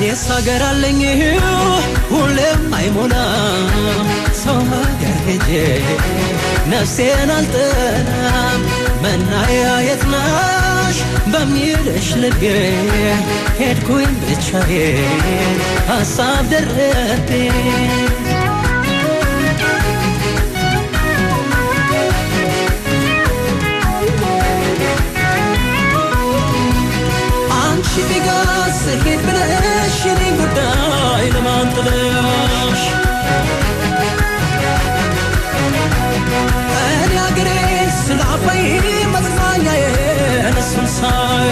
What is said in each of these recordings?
እኔስ ሀገር አለኝ ሁሌም አይሞላም ሰው ሀገር ሄጄ ነፍሴን አልጠናም መናያ የት ነሽ በሚልሽ ልቤ ሄድኩኝ ብቻዬን ሀሳብ ደረቤ አንቺ ቢጋስ ሄድ ብለሽ የኔን ጉዳይ ለማን ጥለሽ እኔ አገሬ ስለ አባይ መጽናኛዬን እሱን ሳይ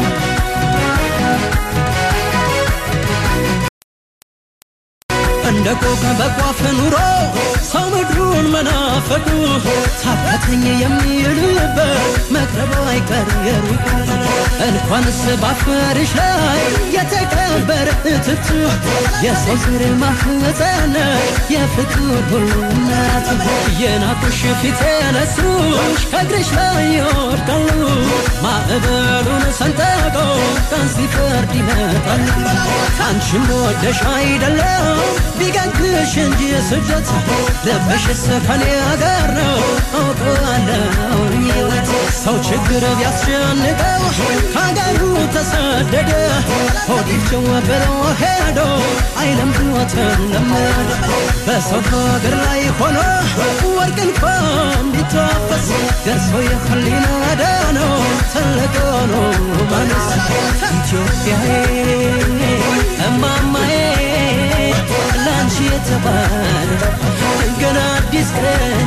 እንደ ኮከብ በቋፍ ኑሮ ሰው ምድሩን መናፈቁ ታከተኝ የሚልበት መቅረቡ አይቀር የሩቁ እንኳንስ ባፈርሽ ላይ የተቀበረ እትቱ የሰው ዘር ማህፀን የፍቅር ሁሉ እናት የናቁሽ ፊት የነሱሽ ከእግርሽ ላይ ይወድቃሉ ማዕበሉን ሰንጠቀው ቀን ሲፈርድ ይመጣል አንቺም ወደሽ አይደለም ቢገንክሽ እንጂ ስደት ልብሽስ ከኔ አገር ነው አውቀዋለሁ ሕይወት ሰው ችግር ቢያስጨንቀው ከአገሩ ተሰደደ ሆዲፍቸው ብሎ ሄዶ አይለምድዎትም ለመደ በሰው ሀገር ላይ ሆኖ ወርቅ እንኳን ቢታፈስ ደርሶ የህሊና ዳነው ትልቅ ሆኖ ማነስ ኢትዮጵያዬ እማማዬ ላንቺ የተባለ ገና አዲስ ቀን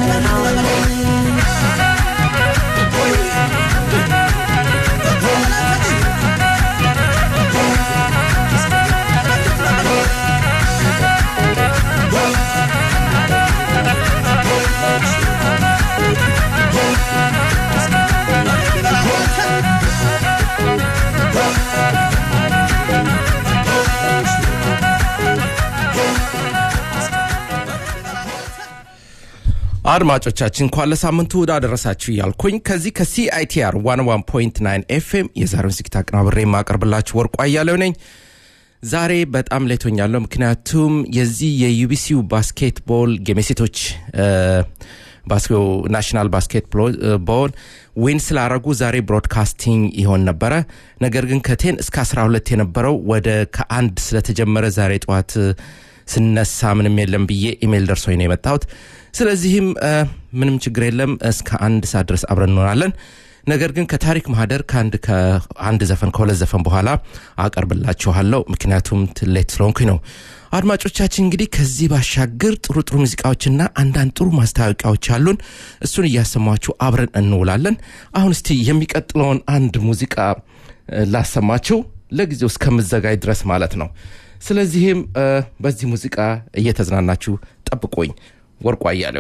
አድማጮቻችን እንኳን ለሳምንቱ እሁድ አደረሳችሁ እያልኩኝ ከዚህ ከሲአይቲአር 101.9 ኤፍኤም የዛሬውን ዝግጅት አቀናብሬ የማቀርብላችሁ ወርቁ አያሌው ነኝ። ዛሬ በጣም ሌቶኛለሁ፣ ምክንያቱም የዚህ የዩቢሲው ባስኬትቦል ጌም የሴቶች ናሽናል ባስኬትቦል ዊን ስላረጉ ዛሬ ብሮድካስቲንግ ይሆን ነበረ። ነገር ግን ከቴን እስከ 12 የነበረው ወደ ከአንድ ስለተጀመረ ዛሬ ጠዋት ስነሳ ምንም የለም ብዬ ኢሜይል ደርሶኝ ነው የመጣሁት። ስለዚህም ምንም ችግር የለም እስከ አንድ ሰዓት ድረስ አብረን እንሆናለን። ነገር ግን ከታሪክ ማህደር ከአንድ ከአንድ ዘፈን ከሁለት ዘፈን በኋላ አቀርብላችኋለሁ። ምክንያቱም ሌት ስለሆንኩኝ ነው። አድማጮቻችን እንግዲህ ከዚህ ባሻገር ጥሩ ጥሩ ሙዚቃዎችና አንዳንድ ጥሩ ማስታወቂያዎች አሉን። እሱን እያሰማችሁ አብረን እንውላለን። አሁን እስቲ የሚቀጥለውን አንድ ሙዚቃ ላሰማችሁ ለጊዜው እስከምዘጋጅ ድረስ ማለት ነው። ስለዚህም በዚህ ሙዚቃ እየተዝናናችሁ ጠብቆኝ ወርቁ አያሌው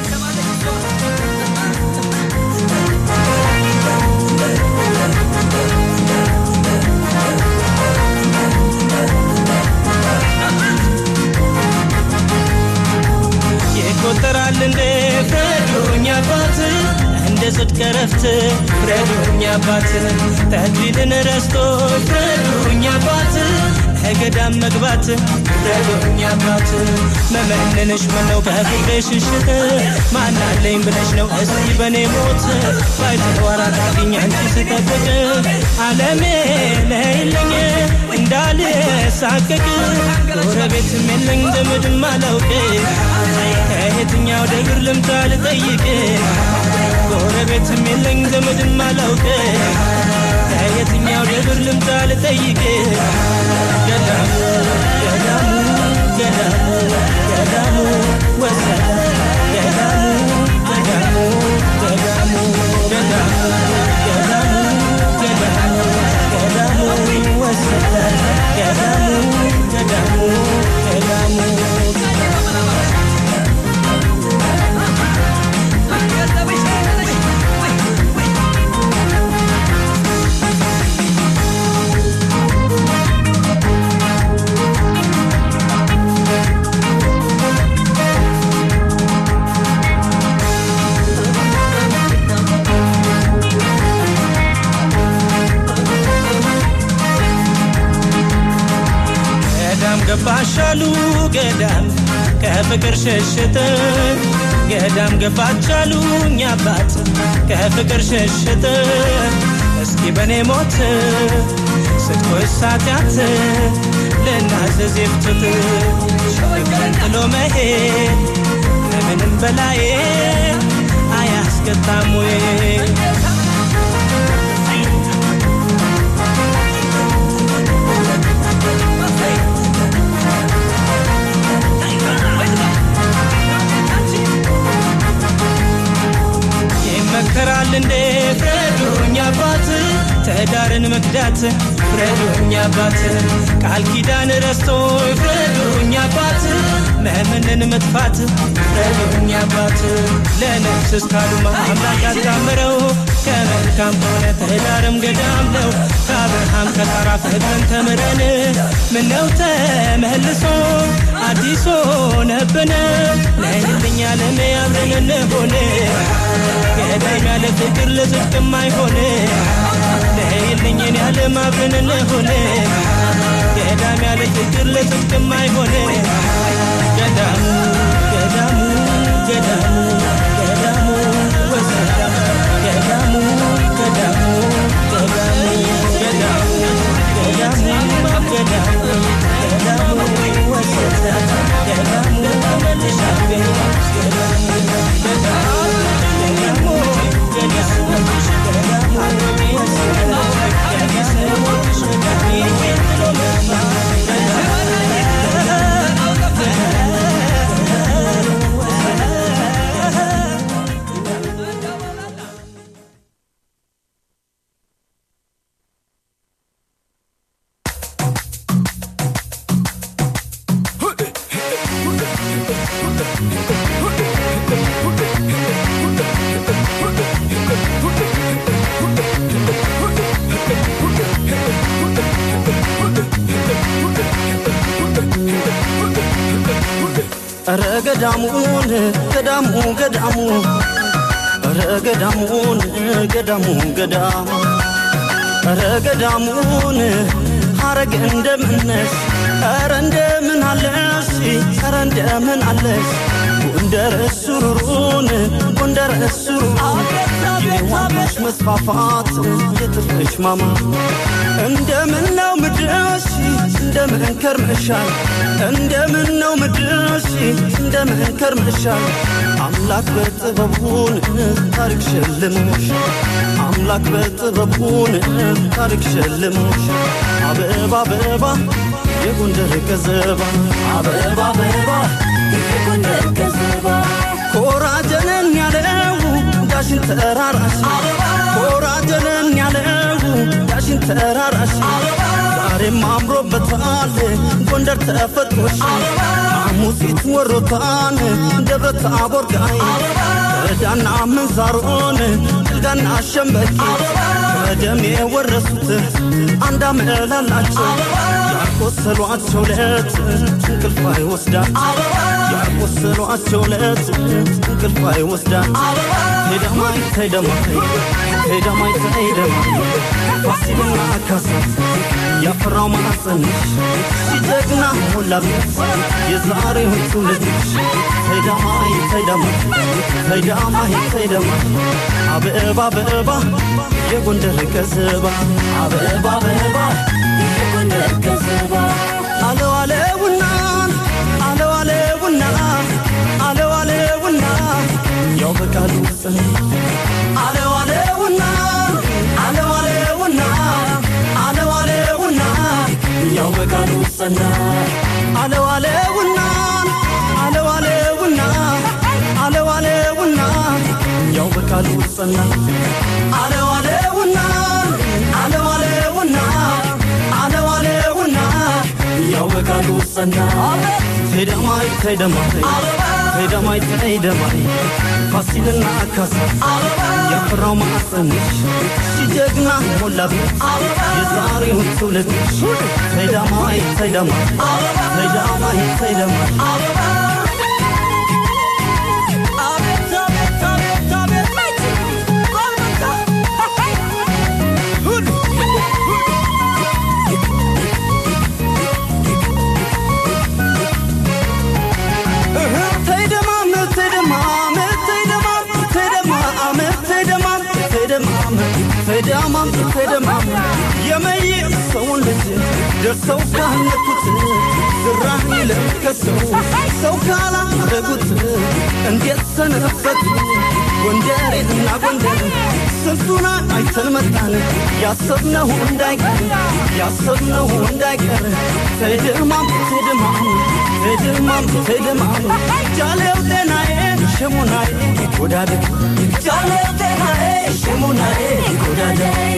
ይቆጠራል እንዴ ፍረዱኝ አባት እንደ ጽድቅ ረፍት ፍረዱኝ አባት ተክሊልን ረስቶ ፍረዱኝ አባት ከገዳም መግባት ፍረዱኝ አባት መመንንሽ ምነው ከፍቅሬ ሽሽት ማናለኝ ብለሽ ነው እስቲ በኔ ሞት ባይተዋራ ታግኝ አንቺ ስጠብቅ አለሜ ነይልኝ እንዳልሳቀቅ ጎረቤትም የለኝ ዘመድም አላውቅ ከየትኛው ደብር ልምጣ ልጠይቅ ጎረቤትም የለኝ ዘመድም አላውቅ ከየትኛው ደብር ልምጣ ልጠይቅ ገዳሙ ገዳሙ ገዳሙ ገዳሙ ወሰደ ገዳሙ ገዳሙ ገዳሙ ገዳሙ ገዳሙ ገዳሙ ገዳሙ ወሰደ ገዳሙ ገዳሙ ገዳሙ አሉ ገዳም ከፍቅር ሸሽተ ገዳም ገባች አሉ እኛ አባት ከፍቅር ሸሽተ እስኪ በኔ ሞት ስትኮስ ኃጢአት ልናዘዝ የፍትት ፍቅርን ጥሎ መሄድ ከምንም በላይ አያስቀጣም ወይ ይመከራል እንዴ ፍረዱኝ አባት ትዳርን መክዳት ፍረዱኝ አባት ቃል ኪዳን ረስቶ ፍረዱኝ አባት መምንን መጥፋት ፍረዱኝ አባት ለነፍስ እስካሉማ አምላክ ያጣምረው ከመልካም ከሆነ ትዳርም ገዳም ነው ከአብርሃም ከጣራ ፍቅርን ተምረን ምነው ተመልሶ አዲስ ሆነብን ነይልኛ ለሜ አብረን እንሆን ገዳም ያለ ፍቅር ለጽድቅም አይሆን ነይልኝን ያለ አብረን እንሆን ገዳም ያለ ፍቅር ለጽድቅም አይሆን ገዳሙ ገዳሙ ገዳሙ ገዳሙ ወሰዳም ገዳሙ ገዳሙ ገዳሙ ገዳሙ ገዳሙ ገዳሙ ገዳሙ ወሰዳም ገዳሙ ተመልሻቤ ገዳሙ ገዳሙ ገዳሙ ገዳሙ ኧረ ገዳሙን ገዳሙ ገዳሙ ኧረ ገዳሙን ገዳሙ ገዳሙ ኧረ ገዳሙን ሐረግ እንደምነሽ ኧረ እንደምን አለሽ ኧረ እንደምን አለሽ ጎንደር ሱሩሩን ጎንደር ሱሩሩን የዋጋሽ መስፋፋት የጥፍሽ ማማ እንደምን ነው ምድርሽ እንደምን ከርመሻል እንደምን ነው ምድርሽ እንደምን ከርመሻል አምላክ በጥበቡን ታሪክ ሸልሞሽ አምላክ በጥበቡን ታሪክ ሸልሞሽ አበባ አበባ የጎንደር ገዘባ አበባ አበባ የጎንደር ገዘባ ኮራጀነን ያለው ዳሽን ተራራሽ ኮራጀነን ያለው ዳሽን ተራራሽ ዛሬም አምሮበታል ጎንደር ተፈጥሮሽ ሐሙሲት ወሮታን ደብረ ታቦር ጋይ ከዳና ምንዛሮን ጥልጋና ሸምበቂ ከደም የወረሱት አንድ አመላላቸው ያቆሰሏቸው ለት እንቅልፍ አይወስዳቸው ያቆሰሏቸው ለት እንቅልፍ አይወስዳቸው ሄደማይ ተይደማይ ሄደማይ ተይደማይ ፋሲልና ካሳ ያፈራው ማዕፀንሽ ሲጀግና ሞላበት የዛሬውን ትውልድሽ ተይዳማይ ተይዳማይ ተይዳማይ ተይዳማይ አበባ አበባ የጎንደር ገዘባ አበባ አበባ የጎንደር ገዘባ አለው አለውና አለው አለውና አለው አለውና ያው በቃሉ ጽን አለው አለውና አለው አለውና አለው አለውና ያው በቃሉ ጸና አለው አለውና አለው አለውና አለው አለውና ያው በቃሉ ጸና አለው አለውና አለው አለውና አለው አለውና ያው በቃሉ ጸና ሄደማይ ተይደማይ ተይደማይ ተይደማይ ፋሲልና ካሳ ያፈራው ማዕፀንሽ ሲጀግና ሞላበት የዛሬውን ትውልድሽ ተይዳማይ ተይዳማይ ተይዳማይ ተይዳማይ ተደማም ተዳማም ተደማም የመይ ሰውን ልጅ ደርሰው ካነኩት ዝራህ ለከሰው ሰው ካላረጉት እንዴት ሰነበቱ ጎንደሬ እና ጎንደር ስንቱን አይተን መጣን ያሰብነው እንዳይቀር ያሰብነው እንዳይቀር ተድማም ተድማም ተድማም ተድማም ጃሌው ጤናዬ ሽሙናዬ ጎዳደ ጃሌው ጤናዬ ሽሙናዬ ጎዳደ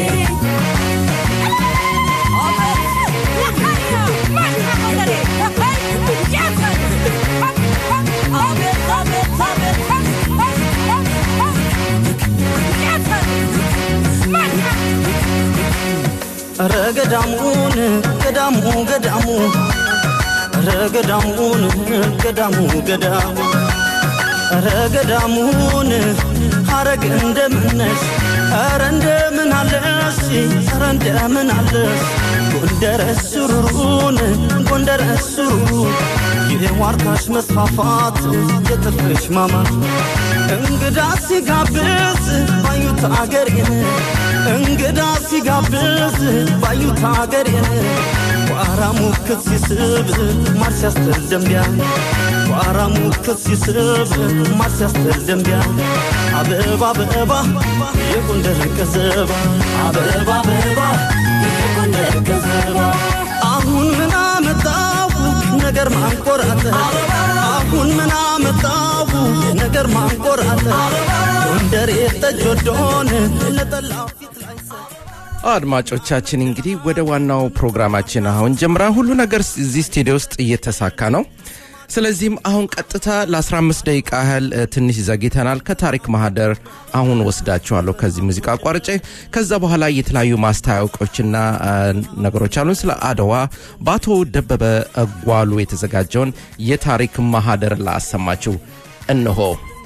ኧረ ገዳሙን ገዳሙ ገዳሙ ኧረ ገዳሙን ገዳሙ ገዳሙ ኧረ ገዳሙን ሐረግ እንደምነሽ ኧረ እንደምን አለሽ ኧረ እንደምን አለሽ ጎንደር ሱሩሩን ጎንደር ሱሩሩ የዋርካሽ መስፋፋት የጥፍሽ ማማር እንግዳ ሲጋብዝ ባዩት አገሬን እንግዳ ሲጋብዝ ባዩት አገሬን ቋራ ሙክት ሲስብ ማር ሲያስተል ደንቢያ ቋራ ሙክት ሲስብ ማር ሲያስተል ደንቢያ አበባ አበባ የጎንደር ቀዘባ አበባ አበባ የጎንደር ቀዘባ አሁን ምን አመጣው ነገር ማንቆራጠ አሁን ምን አመጣው ነገር ማንቆራጠ ጎንደር የጠጅ ወዶን ለጠላው ፊት ላይ አድማጮቻችን እንግዲህ ወደ ዋናው ፕሮግራማችን አሁን ጀምራ ሁሉ ነገር እዚህ ስቱዲዮ ውስጥ እየተሳካ ነው ስለዚህም አሁን ቀጥታ ለ15 ደቂቃ ያህል እ፣ ትንሽ ዘግይተናል ከታሪክ ማህደር አሁን ወስዳችኋለሁ ከዚህ ሙዚቃ አቋርጬ ከዛ በኋላ የተለያዩ ማስታወቂያዎችና እ፣ ነገሮች አሉን ስለ አድዋ በአቶ ደበበ ጓሉ የተዘጋጀውን የታሪክ ማህደር ላሰማችሁ እንሆ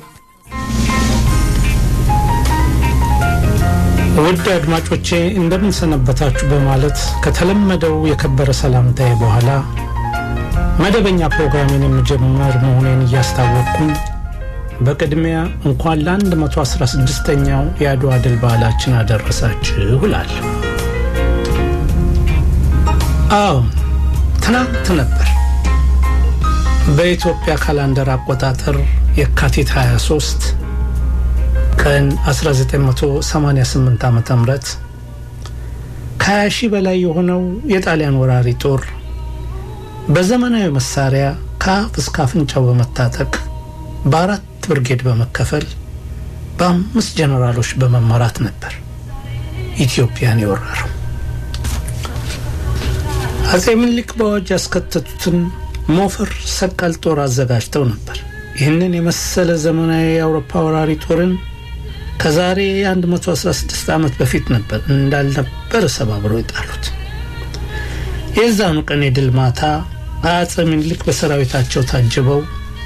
ውድ አድማጮቼ እንደምን ሰነበታችሁ በማለት ከተለመደው የከበረ ሰላምታዬ በኋላ መደበኛ ፕሮግራሜን የምጀምር መሆኔን እያስታወቅኩኝ በቅድሚያ እንኳን ለ116ኛው የአድዋ ድል በዓላችን አደረሳችሁ እላለሁ። አዎ ትናንት ነበር በኢትዮጵያ ካላንደር አቆጣጠር የካቲት 23 ቀን 1988 ዓ ም ከ20 ሺህ በላይ የሆነው የጣሊያን ወራሪ ጦር በዘመናዊ መሳሪያ ከአፍ እስከ አፍንጫው በመታጠቅ በአራት ብርጌድ በመከፈል በአምስት ጀነራሎች በመመራት ነበር ኢትዮጵያን የወረረው። አጼ ምኒልክ በአዋጅ ያስከተቱትን ሞፈር ሰቀል ጦር አዘጋጅተው ነበር። ይህንን የመሰለ ዘመናዊ የአውሮፓ ወራሪ ጦርን ከዛሬ 116 ዓመት በፊት ነበር እንዳልነበር ሰባብረው የጣሉት። የዛኑ ቀን የድል ማታ አጼ ምኒልክ በሰራዊታቸው ታጅበው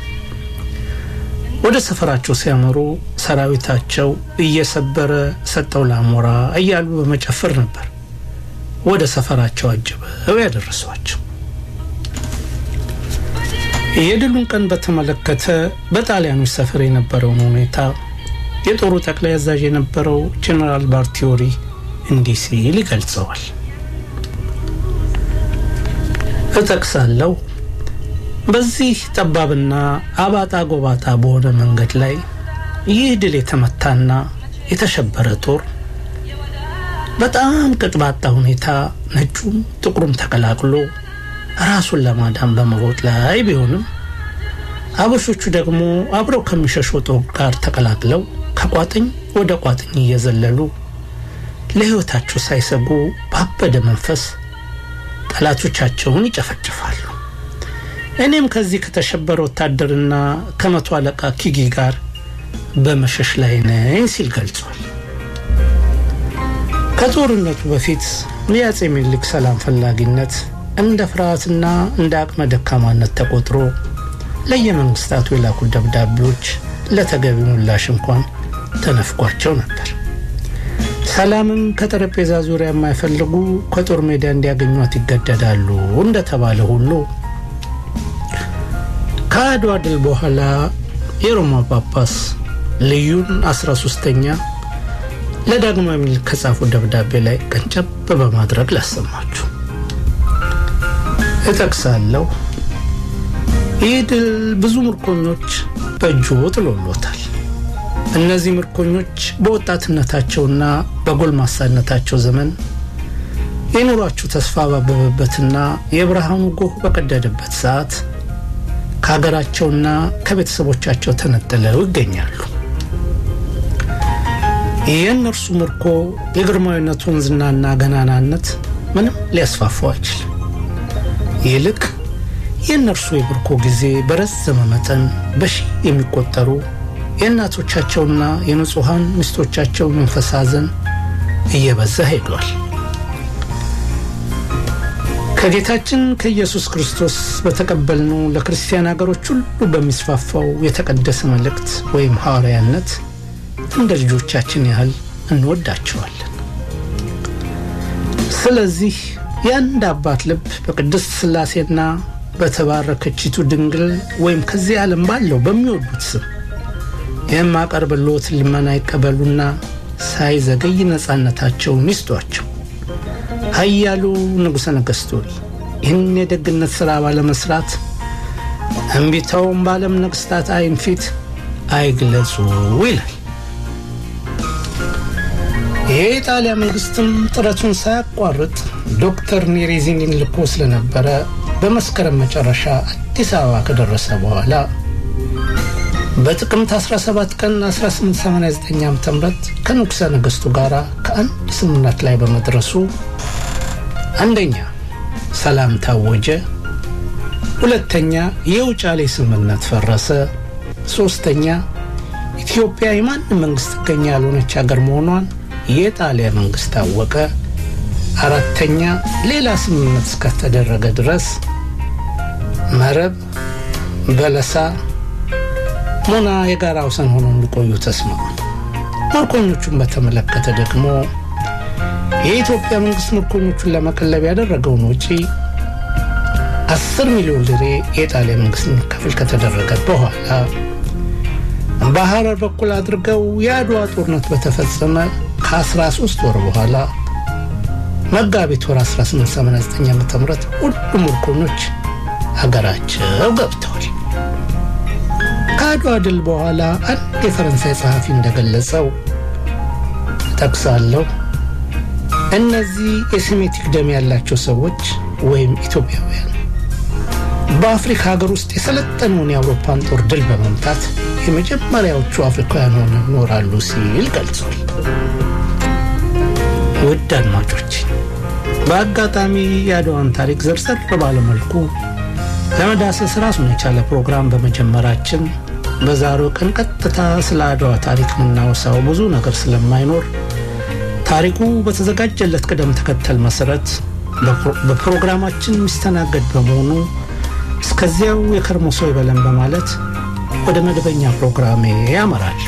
ወደ ሰፈራቸው ሲያመሩ ሰራዊታቸው እየሰበረ ሰጠው ለአሞራ እያሉ በመጨፈር ነበር ወደ ሰፈራቸው አጅበው ያደረሷቸው። የድሉን ቀን በተመለከተ በጣሊያኖች ሰፈር የነበረውን ሁኔታ የጦሩ ጠቅላይ አዛዥ የነበረው ጀኔራል ባርቲዮሪ እንዲህ ሲል ይገልጸዋል። እጠቅሳለሁ። በዚህ ጠባብና አባጣ ጎባጣ በሆነ መንገድ ላይ ይህ ድል የተመታና የተሸበረ ጦር በጣም ቅጥባጣ ሁኔታ ነጩም ጥቁሩም ተቀላቅሎ ራሱን ለማዳን በመሮጥ ላይ ቢሆንም አበሾቹ ደግሞ አብረው ከሚሸሹ ጦር ጋር ተቀላቅለው ከቋጥኝ ወደ ቋጥኝ እየዘለሉ ለሕይወታቸው ሳይሰጉ ባበደ መንፈስ ጠላቶቻቸውን ይጨፈጭፋሉ። እኔም ከዚህ ከተሸበረ ወታደርና ከመቶ አለቃ ኪጊ ጋር በመሸሽ ላይ ነኝ ሲል ገልጿል። ከጦርነቱ በፊት የአጼ ምኒልክ ሰላም ፈላጊነት እንደ ፍርሃትና እንደ አቅመ ደካማነት ተቆጥሮ ለየመንግስታቱ የላኩት ደብዳቤዎች ለተገቢ ምላሽ እንኳን ተነፍቋቸው ነበር። ሰላምም ከጠረጴዛ ዙሪያ የማይፈልጉ ከጦር ሜዳ እንዲያገኟት ይገደዳሉ እንደተባለ ሁሉ ከአድዋ ድል በኋላ የሮማ ጳጳስ ልዩን 13ተኛ ለዳግማዊ ምኒልክ ከጻፉ ደብዳቤ ላይ ቀንጨብ በማድረግ ላሰማችሁ እጠቅሳለሁ። ይህ ድል ብዙ ምርኮኞች በእጁ ጥሎሎታል። እነዚህ ምርኮኞች በወጣትነታቸውና በጎልማሳነታቸው ዘመን የኑሯቸው ተስፋ ባበበበትና የብርሃኑ ጎህ በቀደደበት ሰዓት ከሀገራቸውና ከቤተሰቦቻቸው ተነጥለው ይገኛሉ። የእነርሱ ምርኮ የግርማዊነቱን ዝናና ገናናነት ምንም ሊያስፋፋው አይችልም። ይልቅ የእነርሱ የምርኮ ጊዜ በረዘመ መጠን በሺህ የሚቆጠሩ የእናቶቻቸውና የንጹሐን ሚስቶቻቸው መንፈስ ሐዘን እየበዛ ሄዷል። ከጌታችን ከኢየሱስ ክርስቶስ በተቀበልነው ለክርስቲያን አገሮች ሁሉ በሚስፋፋው የተቀደሰ መልእክት ወይም ሐዋርያነት እንደ ልጆቻችን ያህል እንወዳቸዋለን። ስለዚህ የአንድ አባት ልብ በቅድስት ሥላሴና በተባረከችቱ ድንግል ወይም ከዚህ ዓለም ባለው በሚወዱት ስም የማቀርብልዎት ልመና ይቀበሉና ሳይዘገይ ነፃነታቸውን ይስጧቸው። ኃያሉ ንጉሠ ነገሥት ሆይ ይህን የደግነት ሥራ ባለመሥራት እምቢታውን በዓለም ነገሥታት ዓይን ፊት አይግለጹ ይላል። የኢጣሊያ መንግስትም ጥረቱን ሳያቋርጥ ዶክተር ኔሬዚኒን ልኮ ስለነበረ በመስከረም መጨረሻ አዲስ አበባ ከደረሰ በኋላ በጥቅምት 17 ቀን 1889 ዓ ም ከንጉሠ ነገሥቱ ጋር ከአንድ ስምምነት ላይ በመድረሱ አንደኛ ሰላም ታወጀ፣ ሁለተኛ የውጫሌ ስምምነት ፈረሰ፣ ሶስተኛ ኢትዮጵያ የማንም መንግስት ጥገኛ ያልሆነች ሀገር መሆኗን የጣሊያ መንግስት ታወቀ፣ አራተኛ ሌላ ስምምነት እስከተደረገ ድረስ መረብ፣ በለሳ፣ ሞና የጋራ ወሰን ሆነው እንዲቆዩ ተስማሙ። ምርኮኞቹን በተመለከተ ደግሞ የኢትዮጵያ መንግስት ምርኮኞቹን ለመቀለብ ያደረገውን ውጪ አስር ሚሊዮን ልሬ የጣሊያ መንግስት እንዲከፍል ከተደረገ በኋላ በሐረር በኩል አድርገው የአድዋ ጦርነት በተፈጸመ ከ13 ወር በኋላ መጋቢት ወር 1889 ዓ ም ሁሉም ምርኮኞች ሀገራቸው ገብተዋል። ከአድዋ ድል በኋላ አንድ የፈረንሳይ ጸሐፊ እንደገለጸው ጠቅሳለሁ እነዚህ የሴሜቲክ ደም ያላቸው ሰዎች ወይም ኢትዮጵያውያን በአፍሪካ ሀገር ውስጥ የሰለጠነውን የአውሮፓን ጦር ድል በመምታት የመጀመሪያዎቹ አፍሪካውያን ሆነው ይኖራሉ ሲል ገልጿል። ውድ አድማጮች በአጋጣሚ የአድዋን ታሪክ ዘርዘር ባለመልኩ ለመዳሰስ ራሱን የቻለ ፕሮግራም በመጀመራችን በዛሬው ቀን ቀጥታ ስለ አድዋ ታሪክ የምናወሳው ብዙ ነገር ስለማይኖር ታሪኩ በተዘጋጀለት ቅደም ተከተል መሰረት በፕሮግራማችን የሚስተናገድ በመሆኑ እስከዚያው የከርሞ ሰው ይበለን በማለት ወደ መደበኛ ፕሮግራሜ ያመራለሁ።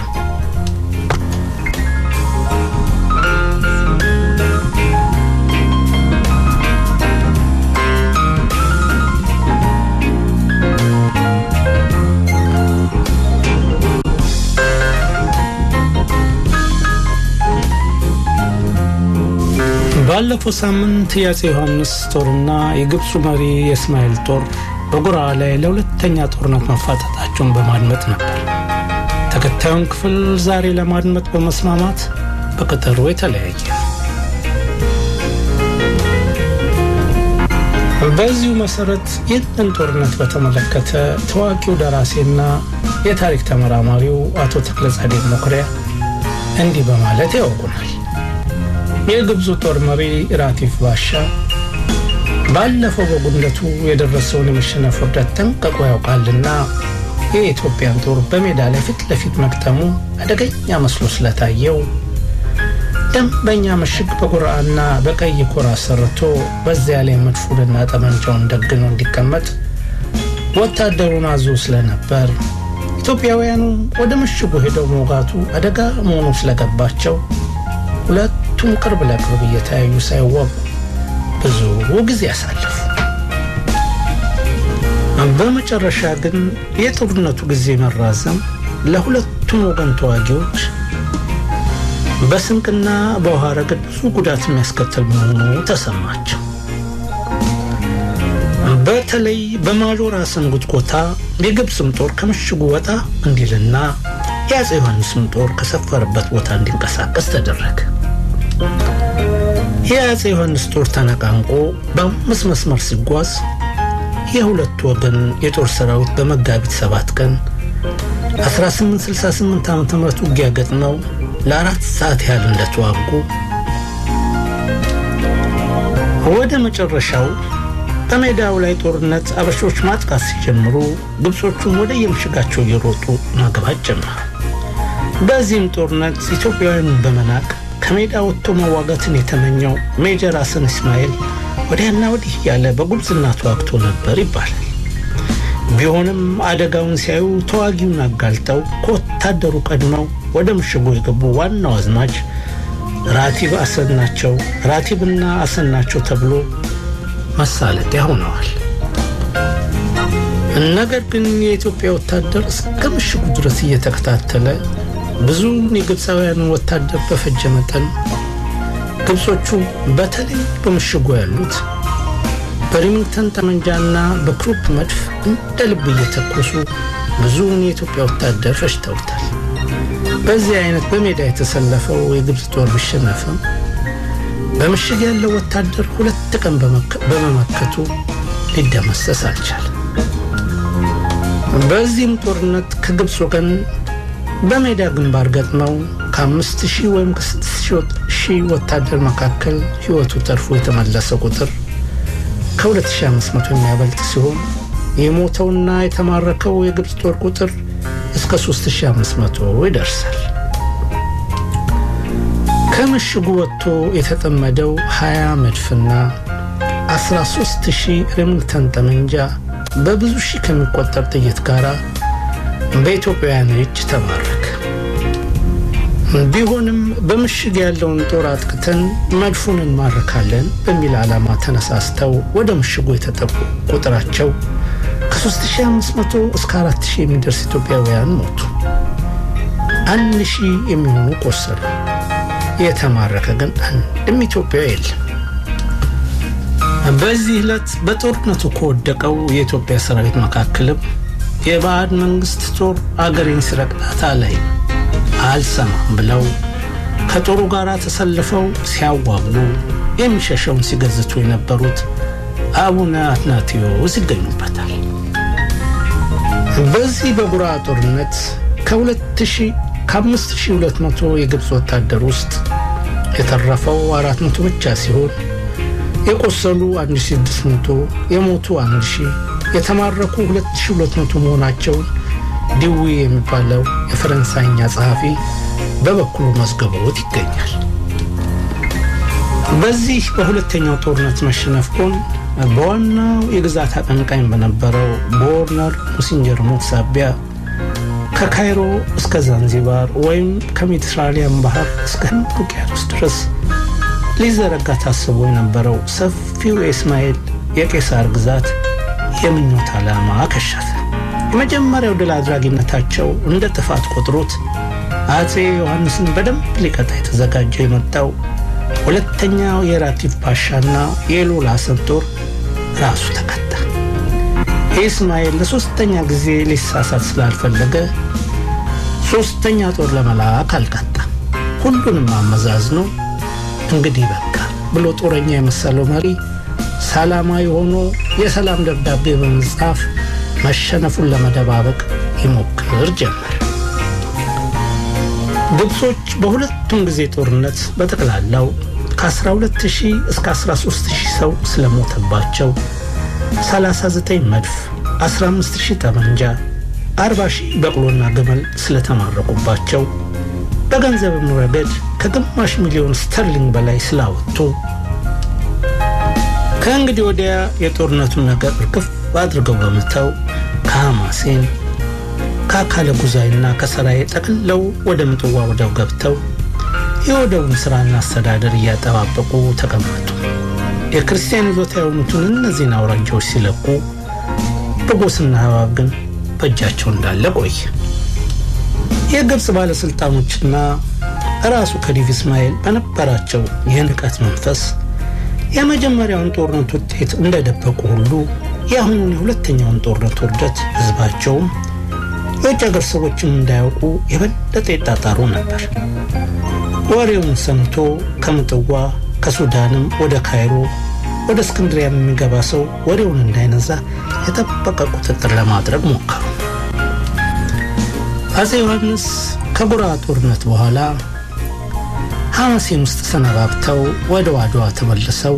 ባለፈው ሳምንት የአፄ ዮሐንስ ጦርና የግብፁ መሪ የእስማኤል ጦር በጉራ ላይ ለሁለተኛ ጦርነት መፋጠጣቸውን በማድመጥ ነበር። ተከታዩን ክፍል ዛሬ ለማድመጥ በመስማማት በቀጠሮ የተለያየ ነው። በዚሁ መሰረት ይህንን ጦርነት በተመለከተ ታዋቂው ደራሲና የታሪክ ተመራማሪው አቶ ተክለጻድቅ መኩሪያ እንዲህ በማለት ያወጉናል። የግብፁ ጦር መሪ ራቲፍ ባሻ ባለፈው በጉንደቱ የደረሰውን የመሸነፍ ውርደት ጠንቅቆ ያውቃልና የኢትዮጵያን ጦር በሜዳ ላይ ፊት ለፊት መግጠሙ አደገኛ መስሎ ስለታየው ደንበኛ ምሽግ በጉራና በቀይ ኮር አሰርቶ በዚያ ላይ መድፉንና ጠመንጃውን ደግኖ እንዲቀመጥ ወታደሩን አዞ ስለነበር ኢትዮጵያውያኑ ወደ ምሽጉ ሄደው መውጋቱ አደጋ መሆኑ ስለገባቸው ሁለቱም ቅርብ ለቅርብ እየተያዩ ሳይዋጉ ብዙ ጊዜ ያሳለፉ። በመጨረሻ ግን የጦርነቱ ጊዜ መራዘም ለሁለቱም ወገን ተዋጊዎች በስንቅና በውሃ ረገድ ብዙ ጉዳት የሚያስከትል መሆኑ ተሰማቸው። በተለይ በማጆር ሐሰን ጉትጎታ የግብፅም ጦር ከምሽጉ ወጣ እንዲልና የአፄ ዮሐንስም ጦር ከሰፈረበት ቦታ እንዲንቀሳቀስ ተደረገ። የአፄ ዮሐንስ ጦር ተነቃንቆ በአምስት መስመር ሲጓዝ የሁለቱ ወገን የጦር ሰራዊት በመጋቢት ሰባት ቀን 1868 ዓ ም ውጊያ ገጥመው ለአራት ሰዓት ያህል እንደተዋጉ ወደ መጨረሻው በሜዳው ላይ ጦርነት አበሾች ማጥቃት ሲጀምሩ ግብጾቹም ወደ የምሽጋቸው እየሮጡ ማግባት ጀመሩ። በዚህም ጦርነት ኢትዮጵያውያኑን በመናቅ ከሜዳ ወጥቶ መዋጋትን የተመኘው ሜጀር ሐሰን እስማኤል ወዲያና ወዲህ ያለ በጉብዝና ተዋግቶ ነበር ይባላል። ቢሆንም አደጋውን ሲያዩ ተዋጊውን አጋልጠው ከወታደሩ ቀድመው ወደ ምሽጉ የገቡ ዋናው አዝማች ራቲብ አሰን ናቸው። ራቲብና አሰን ናቸው ተብሎ መሳለቂያ ሆነዋል። ነገር ግን የኢትዮጵያ ወታደር እስከ ምሽጉ ድረስ እየተከታተለ ብዙውን የግብፃውያንን ወታደር በፈጀ መጠን ግብጾቹ በተለይ በምሽጉ ያሉት በሪሚንግተን ጠመንጃና በክሩፕ መድፍ እንደ ልብ እየተኮሱ ብዙውን የኢትዮጵያ ወታደር ፈጅተውታል። በዚህ አይነት በሜዳ የተሰለፈው የግብፅ ጦር ቢሸነፍም በምሽግ ያለው ወታደር ሁለት ቀን በመመከቱ ሊደመሰስ አልቻለም። በዚህም ጦርነት ከግብፅ ወገን በሜዳ ግንባር ገጥመው ከአምስት ሺህ ወይም ከስድስት ሺህ ወታደር መካከል ሕይወቱ ተርፎ የተመለሰ ቁጥር ከ2500 የሚያበልጥ ሲሆን የሞተውና የተማረከው የግብፅ ጦር ቁጥር እስከ 3500 ይደርሳል። ከምሽጉ ወጥቶ የተጠመደው 20 መድፍና 13000 ሬሚንግተን ጠመንጃ በብዙ ሺህ ከሚቆጠር ጥይት ጋር በኢትዮጵያውያን እጅ ተማረከ። ቢሆንም በምሽግ ያለውን ጦር አጥቅተን መድፉን እንማርካለን በሚል ዓላማ ተነሳስተው ወደ ምሽጉ የተጠቁ ቁጥራቸው ከ3500 እስከ 4000 የሚደርስ ኢትዮጵያውያን ሞቱ። አንድ ሺህ የሚሆኑ ቆሰሉ። የተማረከ ግን አንድም ኢትዮጵያዊ የለም። በዚህ ዕለት በጦርነቱ ከወደቀው የኢትዮጵያ ሰራዊት መካከልም የባዕድ መንግስት ጦር አገሬን ሲረግጣት ላይ አልሰማም ብለው ከጦሩ ጋር ተሰልፈው ሲያዋጉ የሚሸሸውን ሲገዝቱ የነበሩት አቡነ አትናቴዎስ ይገኙበታል። በዚህ በጉራ ጦርነት ከ5200 የግብፅ ወታደር ውስጥ የተረፈው 400 ብቻ ሲሆን የቆሰሉ 1600 የሞቱ 1000 የተማረኩ 2200 መሆናቸውን ዲዊ የሚባለው የፈረንሳይኛ ጸሐፊ በበኩሉ መዝገቦት ይገኛል። በዚህ በሁለተኛው ጦርነት መሸነፍ ጎን በዋናው የግዛት አቀንቃኝ በነበረው በዎርነር ሙሲንጀር ሞት ሳቢያ ከካይሮ እስከ ዛንዚባር ወይም ከሜዲትራሊያን ባህር እስከ ህንድ ውቅያኖስ ድረስ ሊዘረጋ ታስቦ የነበረው ሰፊው የእስማኤል የቄሳር ግዛት የምኞት ዓላማ ከሸፈ። የመጀመሪያው ድል አድራጊነታቸው እንደ ጥፋት ቆጥሮት አፄ ዮሐንስን በደንብ ሊቀጣ የተዘጋጀው የመጣው ሁለተኛው የራቲፍ ፓሻና የሎላ ሐሰን ጦር ራሱ ተቀጣ። ኢስማኤል ለሶስተኛ ጊዜ ሊሳሳት ስላልፈለገ ሶስተኛ ጦር ለመላክ አልቀጣም። ሁሉንም አመዛዝኖ እንግዲህ በቃ ብሎ ጦረኛ የመሰለው መሪ ሰላማዊ ሆኖ የሰላም ደብዳቤ በመጻፍ መሸነፉን ለመደባበቅ ይሞክር ጀመር። ግብጾች በሁለቱም ጊዜ ጦርነት በጠቅላላው ከ12000 እስከ 13000 ሰው ስለሞተባቸው 39 መድፍ፣ 15000 ጠመንጃ፣ 40000 በቅሎና ግመል ስለተማረኩባቸው በገንዘብም ረገድ ከግማሽ ሚሊዮን ስተርሊንግ በላይ ስላወጡ ከእንግዲህ ወዲያ የጦርነቱን ነገር እርግፍ አድርገው በመተው ከሐማሴን ከአካለ ጉዛይና ከሰራዬ ጠቅለው ወደ ምጽዋ ወደብ ገብተው የወደቡን ሥራና አስተዳደር እያጠባበቁ ተቀመጡ። የክርስቲያን ይዞታ የሆኑትን እነዚህን አውራጃዎች ሲለቁ በጎስና ሐባብ ግን በእጃቸው እንዳለ ቆየ። የግብፅ ባለሥልጣኖችና ራሱ ከዲቭ እስማኤል በነበራቸው የንቀት መንፈስ የመጀመሪያውን ጦርነት ውጤት እንደደበቁ ሁሉ የአሁኑን የሁለተኛውን ጦርነት ውርደት ህዝባቸውም የውጭ ሀገር ሰዎችም እንዳያውቁ የበለጠ ይጣጣሩ ነበር። ወሬውን ሰምቶ ከምጥዋ ከሱዳንም ወደ ካይሮ ወደ እስክንድሪያ የሚገባ ሰው ወሬውን እንዳይነዛ የጠበቀ ቁጥጥር ለማድረግ ሞከሩ። አጼ ዮሐንስ ከጉራ ጦርነት በኋላ ሐማሴን ውስጥ ሰነባብተው ወደ አድዋ ተመልሰው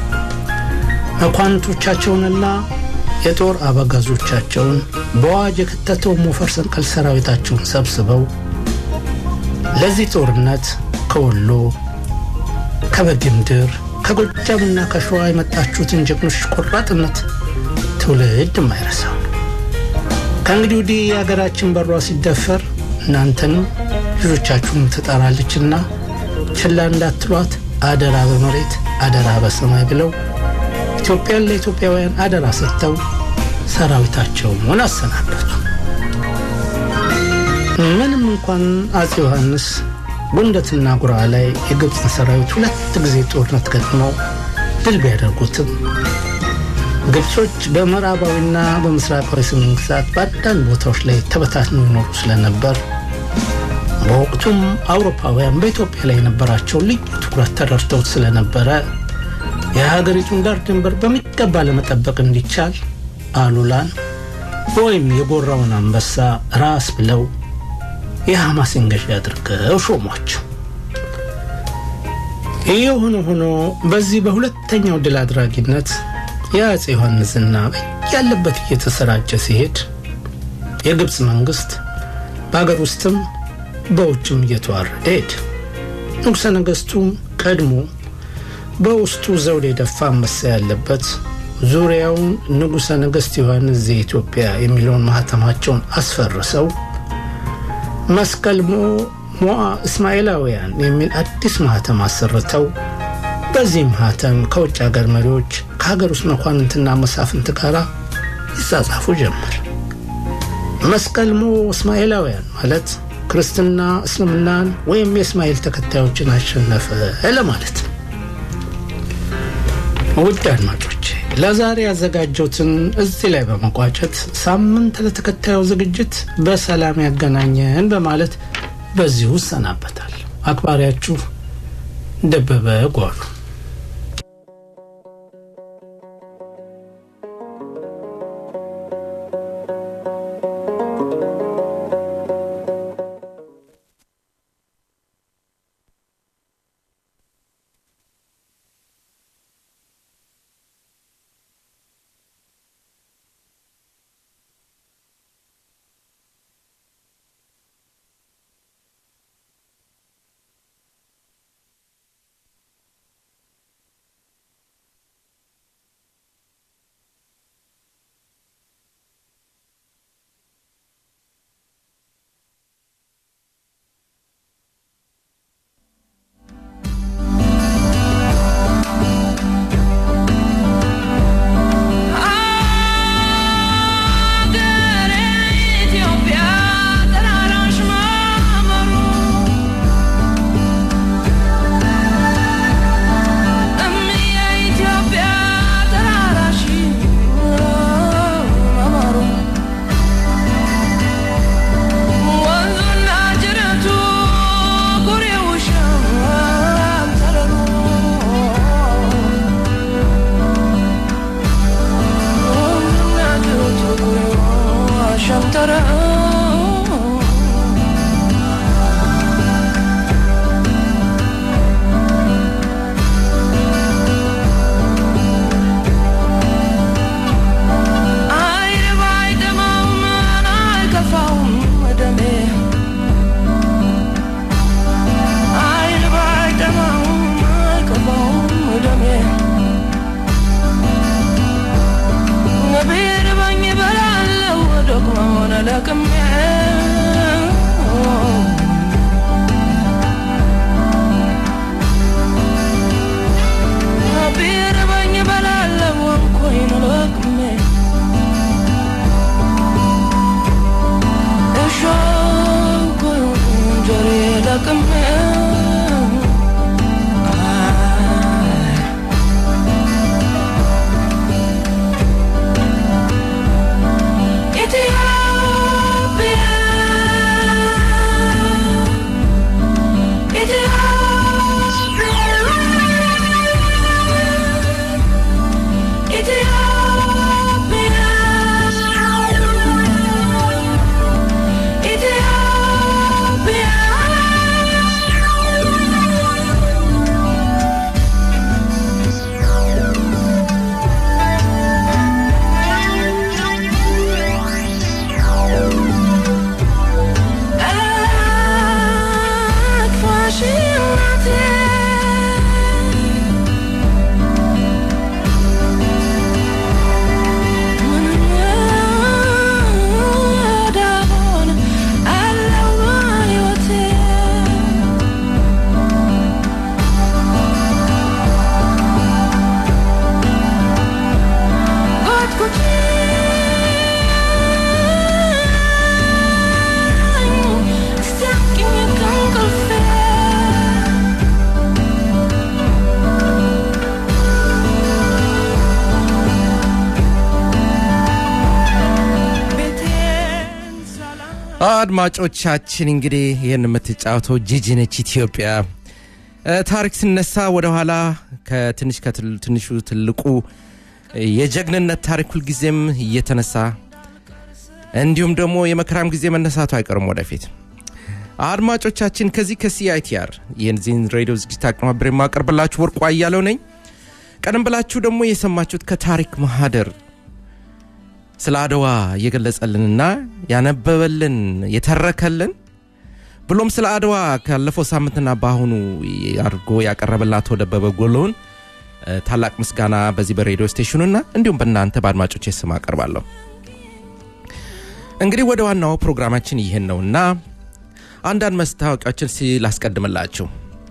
መኳንንቶቻቸውንና የጦር አበጋዞቻቸውን በአዋጅ የከተተው ሞፈር ሰንቀል ሰራዊታቸውን ሰብስበው ለዚህ ጦርነት ከወሎ ከበጌምድር ከጎጃምና ከሸዋ የመጣችሁትን ጀግኖች ቆራጥነት ትውልድ የማይረሳው ከእንግዲህ ወዲህ የሀገራችን በሯ ሲደፈር እናንተንም ልጆቻችሁን ትጠራለችና ችላ እንዳትሏት አደራ በመሬት አደራ በሰማይ ብለው ኢትዮጵያን ለኢትዮጵያውያን አደራ ሰጥተው ሰራዊታቸውን አሰናበቱ። ምንም እንኳን አጼ ዮሐንስ ጉንደትና ጉራ ላይ የግብፅን ሰራዊት ሁለት ጊዜ ጦርነት ገጥመው ድል ቢያደርጉትም ግብጾች በምዕራባዊና በምስራቃዊ ሰሜን ግዛት በአንዳንድ ቦታዎች ላይ ተበታትነው ይኖሩ ስለነበር በወቅቱም አውሮፓውያን በኢትዮጵያ ላይ የነበራቸውን ልዩ ትኩረት ተረድተውት ስለነበረ የሀገሪቱን ዳር ድንበር በሚገባ ለመጠበቅ እንዲቻል አሉላን ወይም የጎራውን አንበሳ ራስ ብለው የሐማሴን ገዢ አድርገው ሾሟቸው። ይህ ሆኖ ሆኖ በዚህ በሁለተኛው ድል አድራጊነት የአጼ ዮሐንስ ዝና ያለበት እየተሰራጨ ሲሄድ የግብፅ መንግስት በሀገር ውስጥም በውጭም እየተዋረደ ሄድ ንጉሠ ነገሥቱም ቀድሞ በውስጡ ዘውድ የደፋ አንበሳ ያለበት ዙሪያውን ንጉሠ ነገሥት ዮሐንስ ዘኢትዮጵያ የሚለውን ማህተማቸውን አስፈርሰው መስቀል ሞዓ እስማኤላውያን የሚል አዲስ ማህተም አሰርተው በዚህ ማህተም ከውጭ ሀገር መሪዎች ከሀገር ውስጥ መኳንንትና መሳፍንት ጋር ይጻጻፉ ጀመር። መስቀል ሞ እስማኤላውያን ማለት ክርስትና እስልምናን ወይም የእስማኤል ተከታዮችን አሸነፈ ለማለት ነው። ውድ አድማጮቼ ለዛሬ ያዘጋጀሁትን እዚህ ላይ በመቋጨት ሳምንት ለተከታዩ ዝግጅት በሰላም ያገናኘን በማለት በዚሁ እሰናበታል። አክባሪያችሁ ደበበ ጓሉ Come here አድማጮቻችን እንግዲህ ይህን የምትጫወተው ጂጂ ነች ኢትዮጵያ እ፣ ታሪክ ሲነሳ ወደኋላ ከትንሽ ከትንሹ ትልቁ የጀግንነት ታሪክ ሁልጊዜም እየተነሳ እንዲሁም ደግሞ የመከራም ጊዜ መነሳቱ አይቀርም ወደፊት አድማጮቻችን ከዚህ ከሲአይቲአር የዚህን ሬዲዮ ዝግጅት አቀናብሬ የማቀርብላችሁ ወርቁ አያለው ነኝ ቀደም ብላችሁ ደግሞ የሰማችሁት ከታሪክ ማህደር ስለ አድዋ እየገለጸልንና ያነበበልን የተረከልን ብሎም ስለ አድዋ ካለፈው ሳምንትና በአሁኑ አድርጎ ያቀረበላት ወደ ደበበ ጎሎውን እ፣ ታላቅ ምስጋና በዚህ በሬዲዮ ስቴሽኑና እንዲሁም በእናንተ በአድማጮች ስም አቀርባለሁ እንግዲህ ወደ ዋናው ፕሮግራማችን ይህን ነውና አንዳንድ መስታወቂያዎችን ሲላስቀድምላችሁ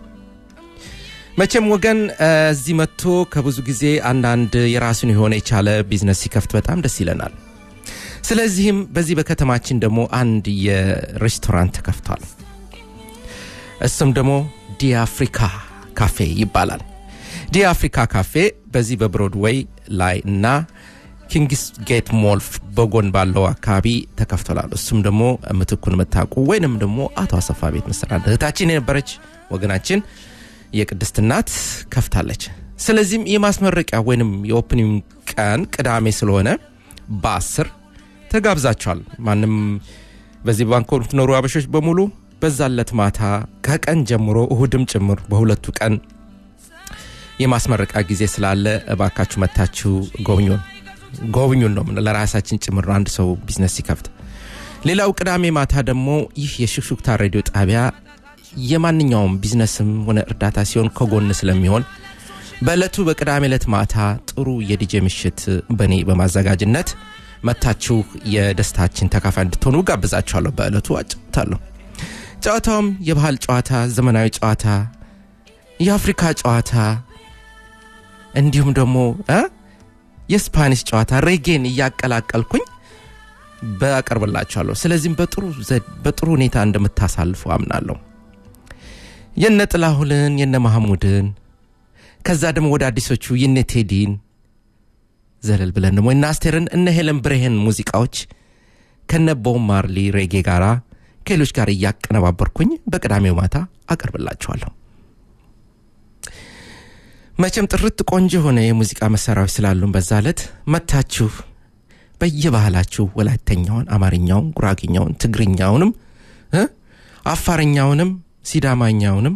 መቼም ወገን እ፣ እዚህ መጥቶ ከብዙ ጊዜ አንዳንድ የራሱን የሆነ የቻለ ቢዝነስ ሲከፍት በጣም ደስ ይለናል ስለዚህም በዚህ በከተማችን ደግሞ አንድ የሬስቶራንት ተከፍቷል እሱም ደግሞ ዲ አፍሪካ ካፌ ይባላል ዲ አፍሪካ ካፌ በዚህ በብሮድዌይ ላይ እና ኪንግስ ጌት ሞልፍ በጎን ባለው አካባቢ ተከፍቶላል እሱም ደግሞ ምትኩን የምታውቁ ወይንም ደግሞ አቶ አሰፋ ቤት መሰናድ እህታችን የነበረች ወገናችን የቅድስት እናት ከፍታለች ስለዚህም የማስመረቂያ ወይንም የኦፕኒንግ ቀን ቅዳሜ ስለሆነ በአስር ተጋብዛቸዋል ማንም በዚህ ባንኮ የምትኖሩ አበሾች በሙሉ በዛለት ማታ ከቀን ጀምሮ እሁድም ጭምር በሁለቱ ቀን የማስመረቂያ ጊዜ ስላለ እባካችሁ መታችሁ ጎብኙን ጎብኙን ነው የምንለው። ለራሳችን ጭምር ነው አንድ ሰው ቢዝነስ ሲከፍት ሌላው ቅዳሜ ማታ ደግሞ ይህ የሹክሹክታ ሬዲዮ ጣቢያ የማንኛውም ቢዝነስም ሆነ እርዳታ ሲሆን ከጎን ስለሚሆን በዕለቱ በቅዳሜ ዕለት ማታ ጥሩ የዲጄ ምሽት በእኔ በማዘጋጅነት መታችሁ የደስታችን ተካፋይ እንድትሆኑ ጋብዛችኋለሁ በዕለቱ አጫውታለሁ ጨዋታውም የባህል ጨዋታ ዘመናዊ ጨዋታ የአፍሪካ ጨዋታ እንዲሁም ደግሞ እ የስፓኒሽ ጨዋታ ሬጌን እያቀላቀልኩኝ በአቀርብላችኋለሁ ስለዚህም በጥሩ ዘ- በጥሩ ሁኔታ እንደምታሳልፉ አምናለሁ የነ ጥላሁንን የነ ማህሙድን ከዛ ደግሞ ወደ አዲሶቹ የነ ቴዲን ዘለል ብለን ደግሞ እነ አስቴርን እነ ሄለን ብሬሄን ሙዚቃዎች ከነ ቦብ ማርሊ ሬጌ ጋራ ከሌሎች ጋር እያቀነባበርኩኝ በቅዳሜው ማታ አቀርብላችኋለሁ መቼም ጥርት ቆንጆ የሆነ የሙዚቃ መሳሪያዎች ስላሉን በዛ ዕለት መታችሁ በየባህላችሁ ወላይተኛውን አማርኛውን ጉራጌኛውን ትግርኛውንም እ አፋርኛውንም ሲዳማኛውንም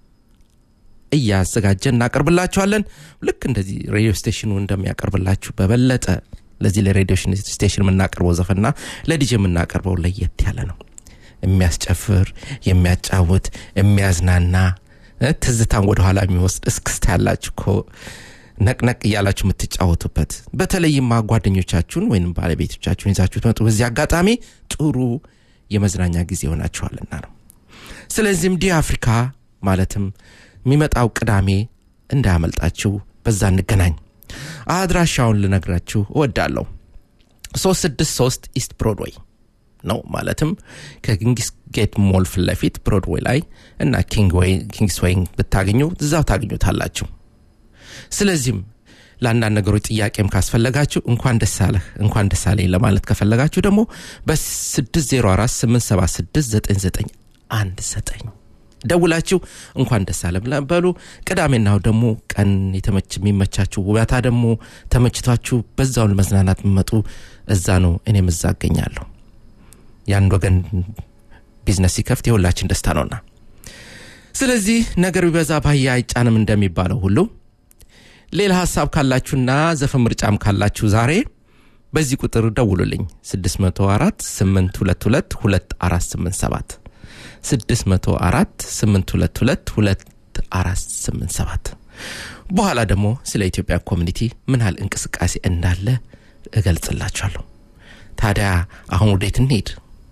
እያዘጋጀን እናቀርብላችኋለን ልክ እንደዚህ ሬዲዮ ስቴሽኑ እንደሚያቀርብላችሁ በበለጠ ለዚህ ለሬዲዮ ስቴሽን የምናቀርበው ዘፈና ለዲጄ የምናቀርበው ለየት ያለ ነው የሚያስጨፍር የሚያጫውት የሚያዝናና እ፣ ትዝታን ወደኋላ የሚወስድ እስክስታ ያላችሁ እኮ ነቅነቅ እያላችሁ የምትጫወቱበት በተለይማ ጓደኞቻችሁን ወይም ባለቤቶቻችሁን ይዛችሁ ትመጡ በዚህ አጋጣሚ ጥሩ የመዝናኛ ጊዜ ይሆናችኋልና ነው ስለዚህም ዲ አፍሪካ ማለትም የሚመጣው ቅዳሜ እንዳያመልጣችሁ በዛ እንገናኝ አድራሻውን ልነግራችሁ እወዳለሁ 363 ኢስት ብሮድዌይ ነው ከኪንግስ ጌት ሞል ፊት ለፊት ብሮድዌይ ላይ እና ኪንግስ ዌይ ብታገኙ እዛው ታገኙታላችሁ ስለዚህም ለአንዳንድ ነገሮች ጥያቄም ካስፈለጋችሁ እንኳን ደስ አለህ እንኳን ደስ አለኝ ለማለት ከፈለጋችሁ ደግሞ በ604 876 9919 ደውላችሁ እንኳን ደስ አለ ብላ- በሉ ቅዳሜና እሁድ ደግሞ ቀን የተመች የሚመቻችሁ ውበታ ደግሞ ተመችቷችሁ በዛውን ለመዝናናት የሚመጡ እዛ ነው እኔም እዛ አገኛለሁ የአንድ ወገን ቢዝነስ ሲከፍት የሁላችን ደስታ ነውና ስለዚህ ነገር ቢበዛ ባህያ አይጫንም እንደሚባለው ሁሉ ሌላ ሀሳብ ካላችሁና ዘፈን ምርጫም ካላችሁ ዛሬ በዚህ ቁጥር ደውሉልኝ 604 822 2487 604 822 2487 በኋላ ደግሞ ስለ ኢትዮጵያ ኮሚኒቲ ምን ያህል እንቅስቃሴ እንዳለ እገልጽላችኋለሁ ታዲያ አሁን ወዴት እንሄድ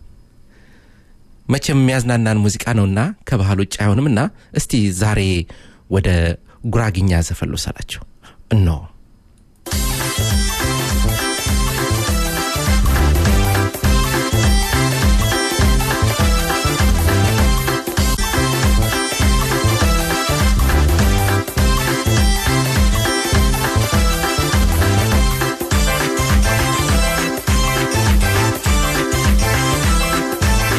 መቼም የሚያዝናናን ሙዚቃ ነውና ከባህል ውጭ አይሆንምና እስቲ ዛሬ ወደ ጉራግኛ ዘፈን ልውሰዳቸው እነሆ ♪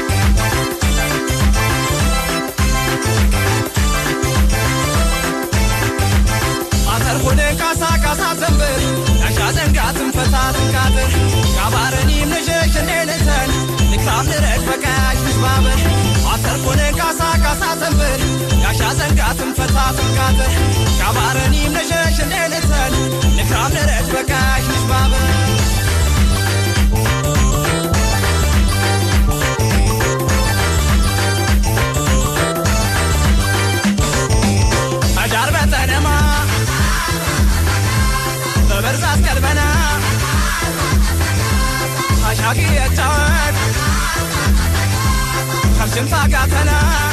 ባበር አተርኮነ ካሳ ካሳ ተንበር ያሻ ዘንጋትን ፈታ ትንቃትር ሻባረኒም ነሸሽ እንደነተን ንክራም ነረጅ በቃሽ ንሽባበር አዳር በጠነማ በበርዛት ቀልበና አሻቂ የጫወት ከምሽምታ ጋተና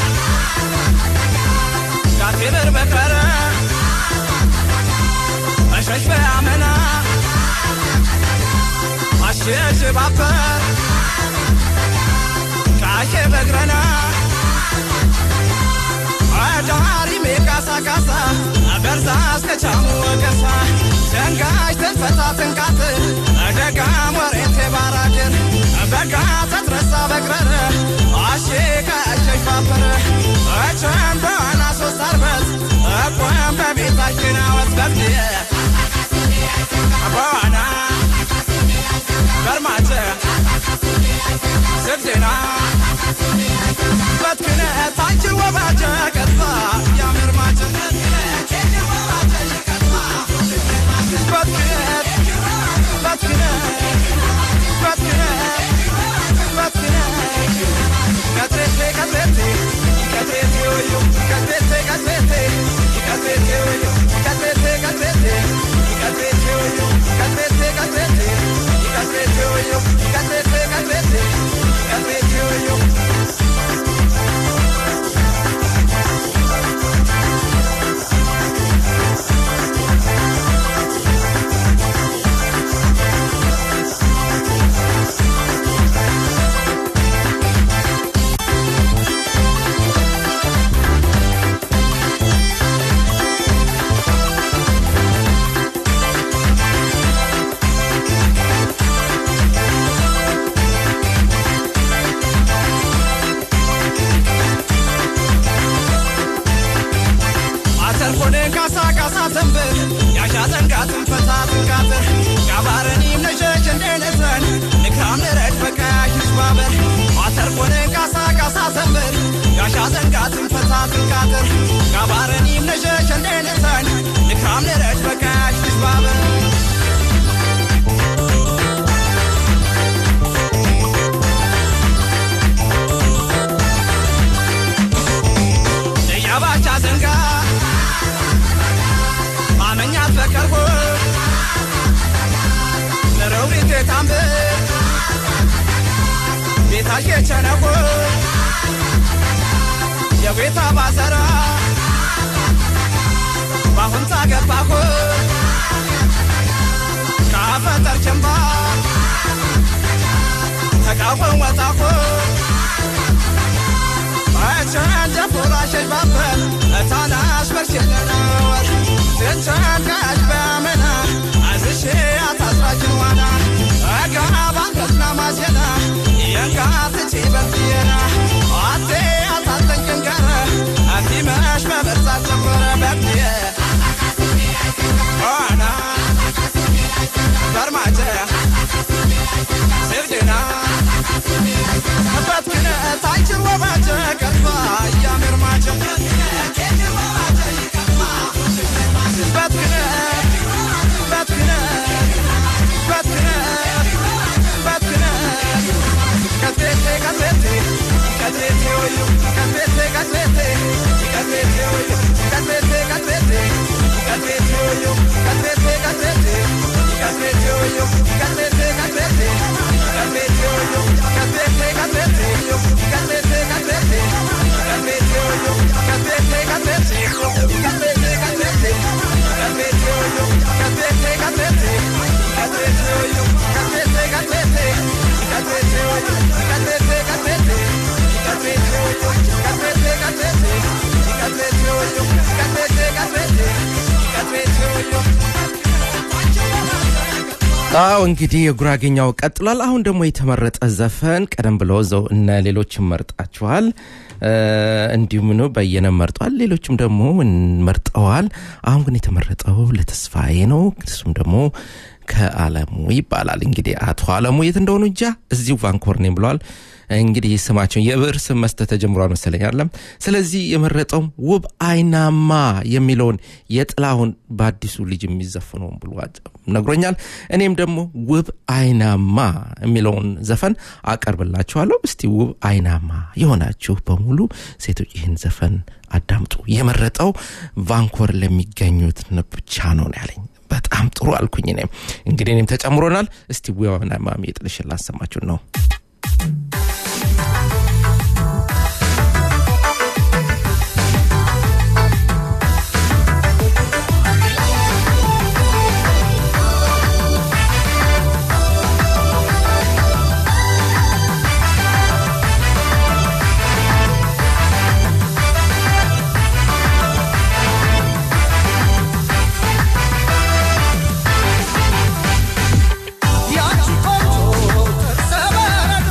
ጋቴብር በቀረ አሸሽ በያመና አሸሽ ባበር ቃሼ በግረና አዳሪ ሜቃሳ ካሳ በርዛ እስከቻሙ ወቀሳ ደንጋሽ ተንፈታ ትንቃት ደጋም ወሬቴ ባራድር በጋ ተትረሳ በቅረረ አሼ ከእሸሽ ባበረ እቸን በዋና ሶስት አርበት እቆም በቤታችን አወት በብድየ በዋና በርማጀ ስግድና በትክነ ታንችን ወባጀ ቀጥፋ ያምርማጀ በትክነ በትክነ በትክነ በትክነ ቀጥሬቴ ቀጥሬቴ ቀጥሬቴ ወዮ ቀጥሬቴ ቀጥሬቴ ቀጥሬቴ ወዮ ቀጥሬቴ ቀጥሬቴ ቀጥሬቴ ወዮ ቀጥሬቴ ቀጥሬቴ ቀጥሬቴ ወዮ ቀጥሬቴ ቀጥሬቴ ቀጥሬቴ ወዮ አተርኮነ ካሳ ካሳ ተንበር ያሻ ዘንጋትን ፈታ ትንቃትር ጋባረኒም ነሸሽ እንደነሰን ንክራም ንረድ በቃሽ ንሽባበር አተርኮነ ካሳ ካሳ ተንበር ያሻ ዘንጋትን ፈታ ትንቃትር ጋባረኒም ነሸሽ እንደነሰን ንክራም ንረድ በቃሽ ንሽባበር ያባቻ ዘንጋ ማመኛት በቀርቦ ንረውሪቴ ታምብ ቤታሽ የቸነቆ የቤታ ባዘራ ባሁንታ ገባሁ ካፈጠር ጀንባ ተቃወን ወጣሁ ቸንጀፎራሸሽ ባበር እታናሽ በርሽለናወር ትንቸንጋሽ በያመና አዝሼ አታስራችን ዋና እጋ ባንገትና ማሴና የንጋትቺ በልትየና አቴ አታጠንቅንቀረ አቲመሽ በበርዛት ጀመረ በብትየ ዋና በርማጀ ስግድና በትክነ ታንችን ወባጀ ቀርባ እያምርማጀ በትክነ በትክነ በትክነ በትክነ ቀጥሬቴ ቀጥሬቴ ቀጥሬቴ ወዩ ቀጥሬቴ ቀጥሬቴ ቀጥሬቴ ወዩ ቀጥሬቴ ቀጥሬቴ ቀጥሬቴ ወዩ ቀጥሬቴ ቀጥሬቴ ቀጥሬቴ ወዩ ቀጥሬቴ ቀጥሬቴ ቀጥሬቴ ወዩ ቀጥሬቴ ቀጥሬቴ ቀጥሬቴ ቀጥሬቴ ቀጥሬቴ ወዩ ቀጥሬቴ ቀጥሬቴ ቀጥሬቴ ቀጥሬቴ ቀጥሬቴ ወዩ ቀጥሬቴ ቀጥሬቴ ቀጥሬቴ ወዩ ቀጥሬቴ ቀጥሬቴ ቀጥሬቴ ወዩ ቀጥሬቴ ቀጥሬቴ ቀጥሬቴ ወዩ ቀጥሬቴ ቀጥሬቴ ቀጥሬቴ ወዩ ቀጥሬቴ ቀጥሬቴ ቀጥሬቴ ወዩ አዎ እንግዲህ የጉራጌኛው ቀጥሏል። አሁን ደግሞ የተመረጠ ዘፈን ቀደም ብሎ ዘው እነ ሌሎችም መርጣችኋል። እንዲሁም ነው በየነ መርጧል። ሌሎችም ደግሞ መርጠዋል። አሁን ግን የተመረጠው ለተስፋዬ ነው። እሱም ደግሞ ከአለሙ ይባላል። እንግዲህ አቶ አለሙ የት እንደሆኑ እንጃ። እዚሁ ቫንኮር ነኝ ብለዋል። እንግዲህ ስማቸውን የብዕር ስም መስጠት ተጀምሯል መሰለኝ አለም ስለዚህ የመረጠውም ውብ አይናማ የሚለውን የጥላሁን በአዲሱ ልጅ የሚዘፍነውን ብሎ ነግሮኛል እኔም ደግሞ ውብ አይናማ የሚለውን ዘፈን አቀርብላችኋለሁ እስቲ ውብ አይናማ የሆናችሁ በሙሉ ሴቶች ይህን ዘፈን አዳምጡ የመረጠው ቫንኮር ለሚገኙት ብቻ ነው ያለኝ በጣም ጥሩ አልኩኝ እኔም እንግዲህ እኔም ተጨምሮናል እስቲ ውብ አይናማ የጥልሽን ላሰማችሁ ነው ያቺ ቆንጆ ጥርሰ በረዶ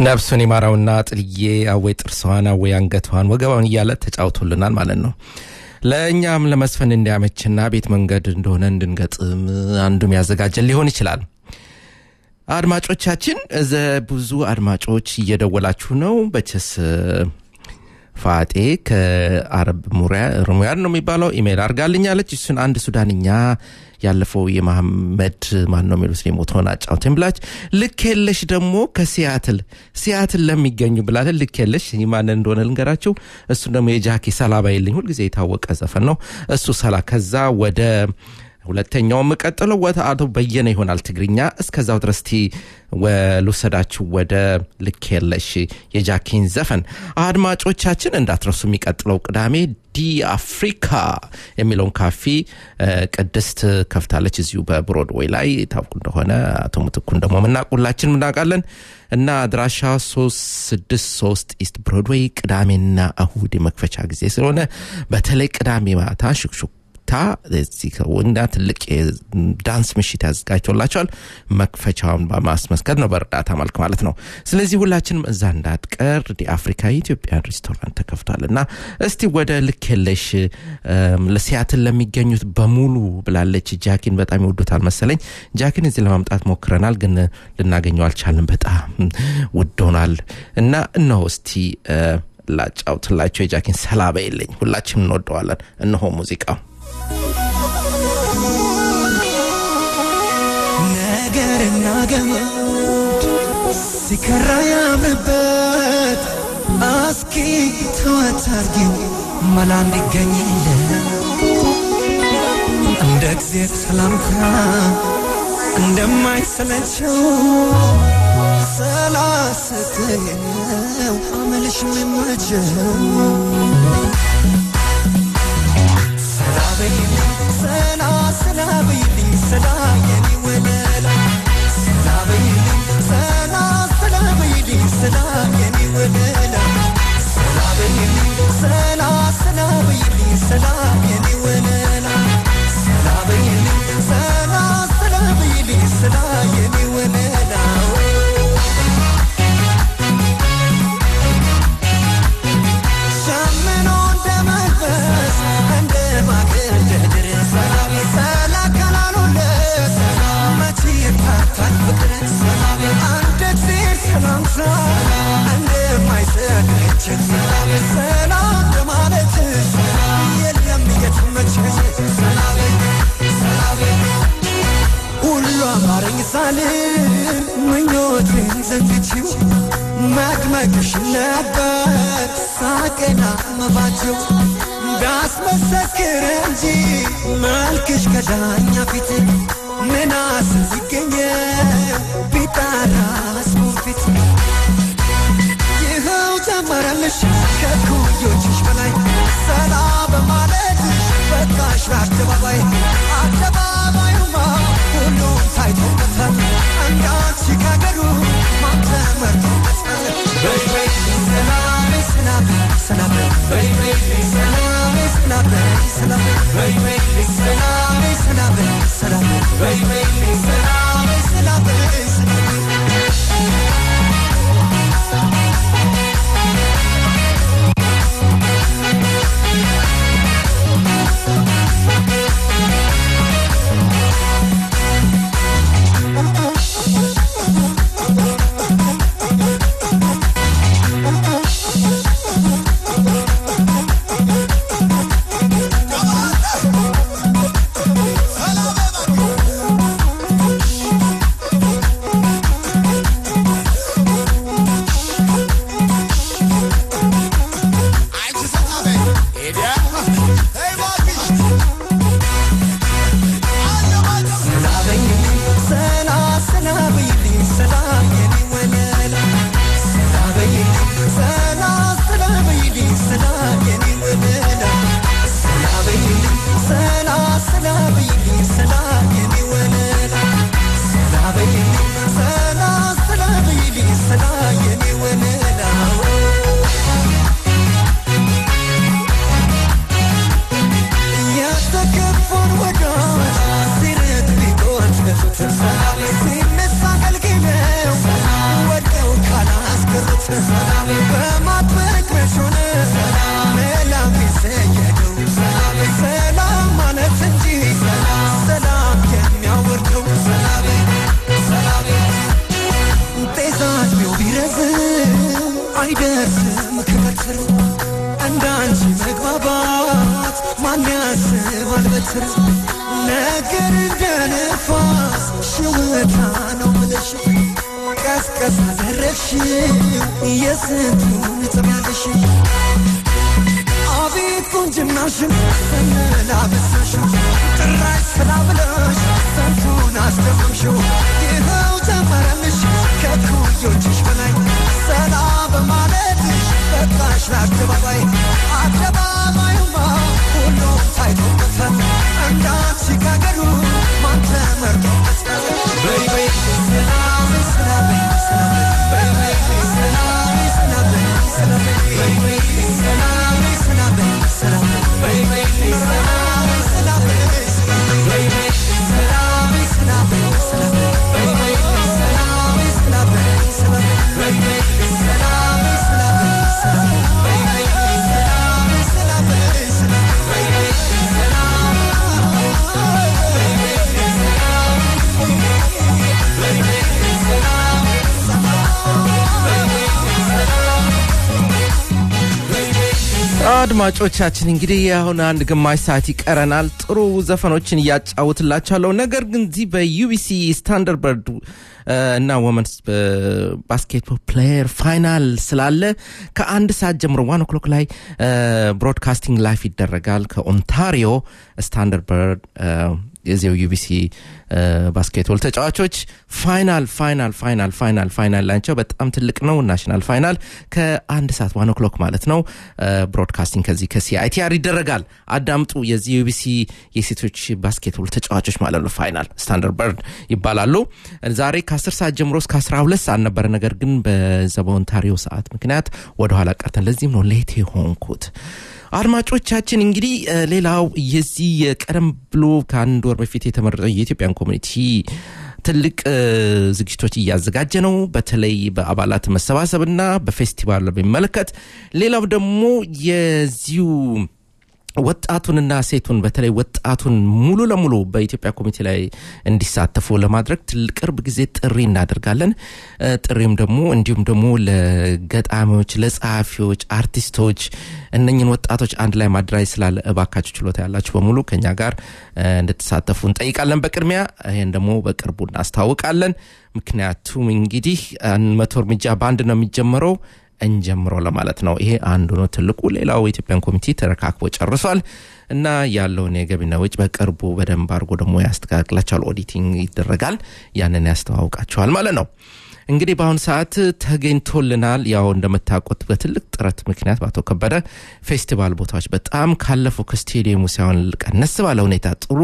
ነፍሱን ይማራውና ጥልዬ አወይ ጥርሷን አወይ አንገቷን ወገባውን እያለ ተጫውቶልናል ማለት ነው ለእኛም ለመስፈን እንዲያመችና ቤት መንገድ እንደሆነ እንድንገጥም አንዱም ያዘጋጀን ሊሆን ይችላል አድማጮቻችን እዘ ብዙ አድማጮች እየደወላችሁ ነው በቸስ ፋጤ ከአረብ ሙያድ ነው የሚባለው ኢሜይል አርጋልኛለች እሱን አንድ ሱዳንኛ ያለፈው የመሐመድ ማን ነው የሚሉት የሞተውን አጫውተን ብላች ልክ የለሽ ደግሞ ከሲያትል ሲያትል ለሚገኙ ብላለን ልክ የለሽ ማን እንደሆነ ልንገራቸው እሱ ደግሞ የጃኪ ሰላባ የለኝ ሁልጊዜ የታወቀ ዘፈን ነው እሱ ሰላ ከዛ ወደ ሁለተኛው የምቀጥለው ወደ አቶ በየነ ይሆናል ትግርኛ እስከዛው ድረስ ቲ ልውሰዳችሁ ወደ ልክ የለሽ የጃኪን ዘፈን አድማጮቻችን እንዳትረሱ የሚቀጥለው ቅዳሜ ዲ አፍሪካ የሚለውን ካፌ ቅድስት ከፍታለች እዚሁ በብሮድዌይ ላይ ታውቁ እንደሆነ አቶ ምትኩን ደግሞ ምናቁላችን ምናውቃለን እና አድራሻ 363 ኢስት ብሮድዌይ ቅዳሜና እሁድ የመክፈቻ ጊዜ ስለሆነ በተለይ ቅዳሜ ማታ ሹክሹክ ታ እና ትልቅ ዳንስ ምሽት ያዘጋጅቶላቸዋል መክፈቻውን በማስመስከር ነው በእርዳታ መልክ ማለት ነው ስለዚህ ሁላችንም እዛ እንዳትቀር ዲ አፍሪካ የኢትዮጵያን ሬስቶራንት ተከፍቷል እና እስቲ ወደ ልክ የለሽ ለሲያትን ለሚገኙት በሙሉ ብላለች ጃኪን በጣም ይወዱታል መሰለኝ ጃኪን እዚህ ለማምጣት ሞክረናል ግን ልናገኘው አልቻልንም በጣም ውድ ሆናል እና እነሆ እስቲ ላጫውትላቸው የጃኪን ሰላባ የለኝ ሁላችንም እንወደዋለን እነሆ ሙዚቃው ነገርና ገመድ ሲከራ ያምርበት አስኪ ተወት አርጊው መላ እንዲገኝለ እንደ ጊዜ ሰላምታ እንደማይሰለቸው ሰላስትየው አመልሽ ሚመቸው ሰላበይልኝ ሰላ ሰላበይልኝ ሰላ የኔ ወለላ ሰላበይልኝ ሰላ ሰላበይልኝ ሰላ የኔ ወለላ ሰላበይልኝ ሰላ ሰላበይልኝ ሰላ የኔ ወለላ ሰላበይልኝ ሰላ ሰላበይልኝ ሰላ የኔ ወለላ ሸምኖ እንደ መንፈስ እንደ ማገደድር ሰላም ሰላ ካላሉለት መቼ ይታታል ፍቅር ሰላም አንድ ጊዜ ሰላምታ እንደማይሰለችን ሰላም ሰላም እንደማለት የለም የትመች ሰላም ሰላም ሁሉ አማረኝ ሳልል ምኞቴን ዘንግቼው መድመቅሽ ነበር ሳቅና መባቸው ዳስመሰክር እንጂ መልክሽ ከዳኛ ፊት ምናስ ሲገኘ ቢጣራ ስሙን ፊት ይኸው ጀመረልሽ ከኩዮችሽ በላይ ሰላ በማለትሽ በቃሽ በአደባባይ አደባባዩማ ሁሉም ታይቶበታል እንዳንቺ ካገሩ ማን ተመርጦበታል በይ በይ ሰላም ሰላም ሰላም በይ በይ ሰላም ሰላም ሰላም በይ በይ ሰላም ሰላም ሰላም በይ በይ ሰላም ሰላም ሰላም በትር ነገር እንደ ንፋስ ሽውታ ነው ምልሽ ቀስቀስ አደረግሽው የስንቱን ጥሚያለሽ አቤት ቁንጅናሽን ስንላበሳሽው ጭራሽ ስራ ብለሽ ስንቱን አስደመምሽው ይኸው ጨመረልሽ ከኩዮችሽ በላይ ሰላ በማለትሽ በቃሽ ለአደባባይ አደባባዩማ ሁሉም ታይቶበታል እንዳንቺ ካገሩ ማን ተመርጦበታል በይ በይ ሰላም ሰላም ሰላም በይ በይ ሰላም ሰላም ሰላም በይ በይ ሰላም ሰላም ሰላም በይ በይ ሰላም ሰላም በይ በይ ሰላም ሰላም ሰላም በይ በይ ሰላም ሰላም ሰላም በይ በይ ሰላም ሰላም ሰላም በይ በይ ሰላም ሰላም ሰላም በይ በይ አድማጮቻችን እንግዲህ አሁን አንድ ግማሽ ሰዓት ይቀረናል። ጥሩ ዘፈኖችን እያጫውትላችኋለሁ። ነገር ግን እዚህ በዩቢሲ ስታንደርበርድ እና ወመንስ ባስኬትቦል ፕሌየር ፋይናል ስላለ ከአንድ ሰዓት ጀምሮ ዋን ኦክሎክ ላይ ብሮድካስቲንግ ላይፍ ይደረጋል ከኦንታሪዮ ስታንደርበርድ የዚያው ዩቢሲ ባስኬትቦል ተጫዋቾች ፋይናል ፋይናል ፋይናል ፋይናል ፋይናል ላቸው በጣም ትልቅ ነው። ናሽናል ፋይናል ከአንድ ሰዓት ዋን ኦክሎክ ማለት ነው። ብሮድካስቲንግ ከዚህ ከሲአይቲአር ይደረጋል። አዳምጡ። የዚህ ዩቢሲ የሴቶች ባስኬትቦል ተጫዋቾች ማለት ነው። ፋይናል ስታንደርበርድ ይባላሉ። ዛሬ ከ10 ሰዓት ጀምሮ እስከ 12 ሰዓት ነበረ። ነገር ግን በዛ በኦንታሪዮ ሰዓት ምክንያት ወደኋላ ቀርተን ለዚህም ነው ሌት የሆንኩት። አድማጮቻችን እንግዲህ ሌላው የዚህ ቀደም ብሎ ከአንድ ወር በፊት የተመረጠው የኢትዮጵያን ኮሚኒቲ ትልቅ ዝግጅቶች እያዘጋጀ ነው። በተለይ በአባላት መሰባሰብና በፌስቲቫል በሚመለከት ሌላው ደግሞ የዚሁ ወጣቱንና ሴቱን በተለይ ወጣቱን ሙሉ ለሙሉ በኢትዮጵያ ኮሚቴ ላይ እንዲሳተፉ ለማድረግ ቅርብ ጊዜ ጥሪ እናደርጋለን። ጥሪም ደግሞ እንዲሁም ደግሞ ለገጣሚዎች፣ ለጸሐፊዎች፣ አርቲስቶች እነኝን ወጣቶች አንድ ላይ ማደራጅ ስላለ እባካችሁ ችሎታ ያላችሁ በሙሉ ከኛ ጋር እንድትሳተፉ እንጠይቃለን። በቅድሚያ ይህን ደግሞ በቅርቡ እናስታውቃለን። ምክንያቱም እንግዲህ መቶ እርምጃ በአንድ ነው የሚጀምረው እንጀምረው ለማለት ነው። ይሄ አንዱ ነው ትልቁ። ሌላው የኢትዮጵያን ኮሚቴ ተረካክቦ ጨርሷል እና ያለውን የገቢና ወጪ በቅርቡ በደንብ አድርጎ ደግሞ ያስተካክላቸዋል። ኦዲቲንግ ይደረጋል። ያንን ያስተዋውቃቸዋል ማለት ነው። እንግዲህ በአሁኑ ሰዓት ተገኝቶልናል። ያው እንደምታውቁት በትልቅ ጥረት ምክንያት በአቶ ከበደ ፌስቲቫል ቦታዎች በጣም ካለፈው ከስቴዲየሙ ሳይሆን ቀነስ ባለ ሁኔታ ጥሩ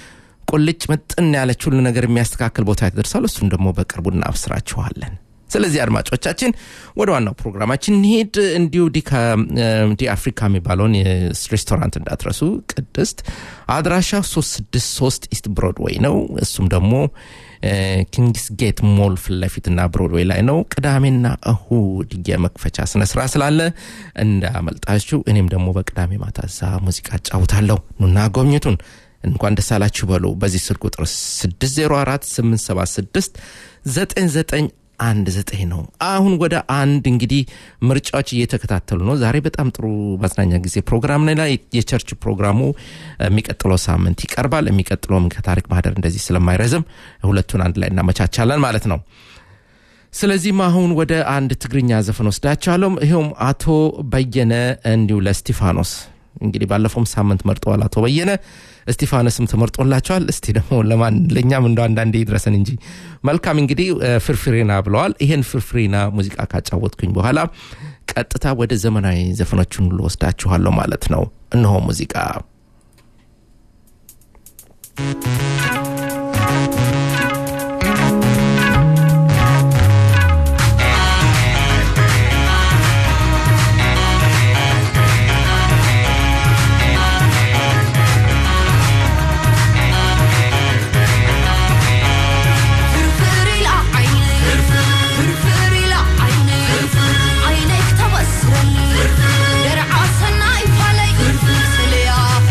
ቁልጭ ምጥን ያለች ሁሉ ነገር የሚያስተካክል ቦታ ይደርሳል። እሱን ደግሞ በቅርቡ እናብስራችኋለን። ስለዚህ አድማጮቻችን ወደ ዋናው ፕሮግራማችን እንሄድ። እንዲሁ ዲ አፍሪካ የሚባለውን ሬስቶራንት እንዳትረሱ። ቅድስት አድራሻ 363 ኢስት ብሮድዌይ ነው። እሱም ደግሞ ኪንግስ ጌት ሞል ፊት ለፊትና ብሮድዌይ ላይ ነው። ቅዳሜና እሁድ የመክፈቻ ስነስራ ስላለ እንዳመልጣችሁ። እኔም ደግሞ በቅዳሜ ማታ እዛ ሙዚቃ እጫውታለሁ። ኑና ጎብኝቱን። እንኳን ደስ አላችሁ በሉ። በዚህ ስልክ ቁጥር 604 876 99 አንድ ዘጠኝ ነው። አሁን ወደ አንድ እንግዲህ ምርጫዎች እየተከታተሉ ነው። ዛሬ በጣም ጥሩ ማዝናኛ ጊዜ ፕሮግራም ላይ የቸርች ፕሮግራሙ የሚቀጥለው ሳምንት ይቀርባል። የሚቀጥለውም ከታሪክ ማህደር እንደዚህ ስለማይረዝም ሁለቱን አንድ ላይ እናመቻቻለን ማለት ነው። ስለዚህም አሁን ወደ አንድ ትግርኛ ዘፈን ወስዳቸዋለሁ። ይኸውም አቶ በየነ እንዲሁ ለስቲፋኖስ እንግዲህ ባለፈውም ሳምንት መርጠዋል አቶ በየነ እስቲፋኖስም ተመርጦላቸዋል። እስቲ ደግሞ ለማን ለእኛም እንደ አንዳንዴ ይድረሰን እንጂ መልካም እንግዲህ ፍርፍሬና ብለዋል። ይሄን ፍርፍሬና ሙዚቃ ካጫወትኩኝ በኋላ ቀጥታ ወደ ዘመናዊ ዘፈኖችን ሁሉ ወስዳችኋለሁ ማለት ነው። እነሆ ሙዚቃ عينيك تبصرني درع سنا يفعلي سليا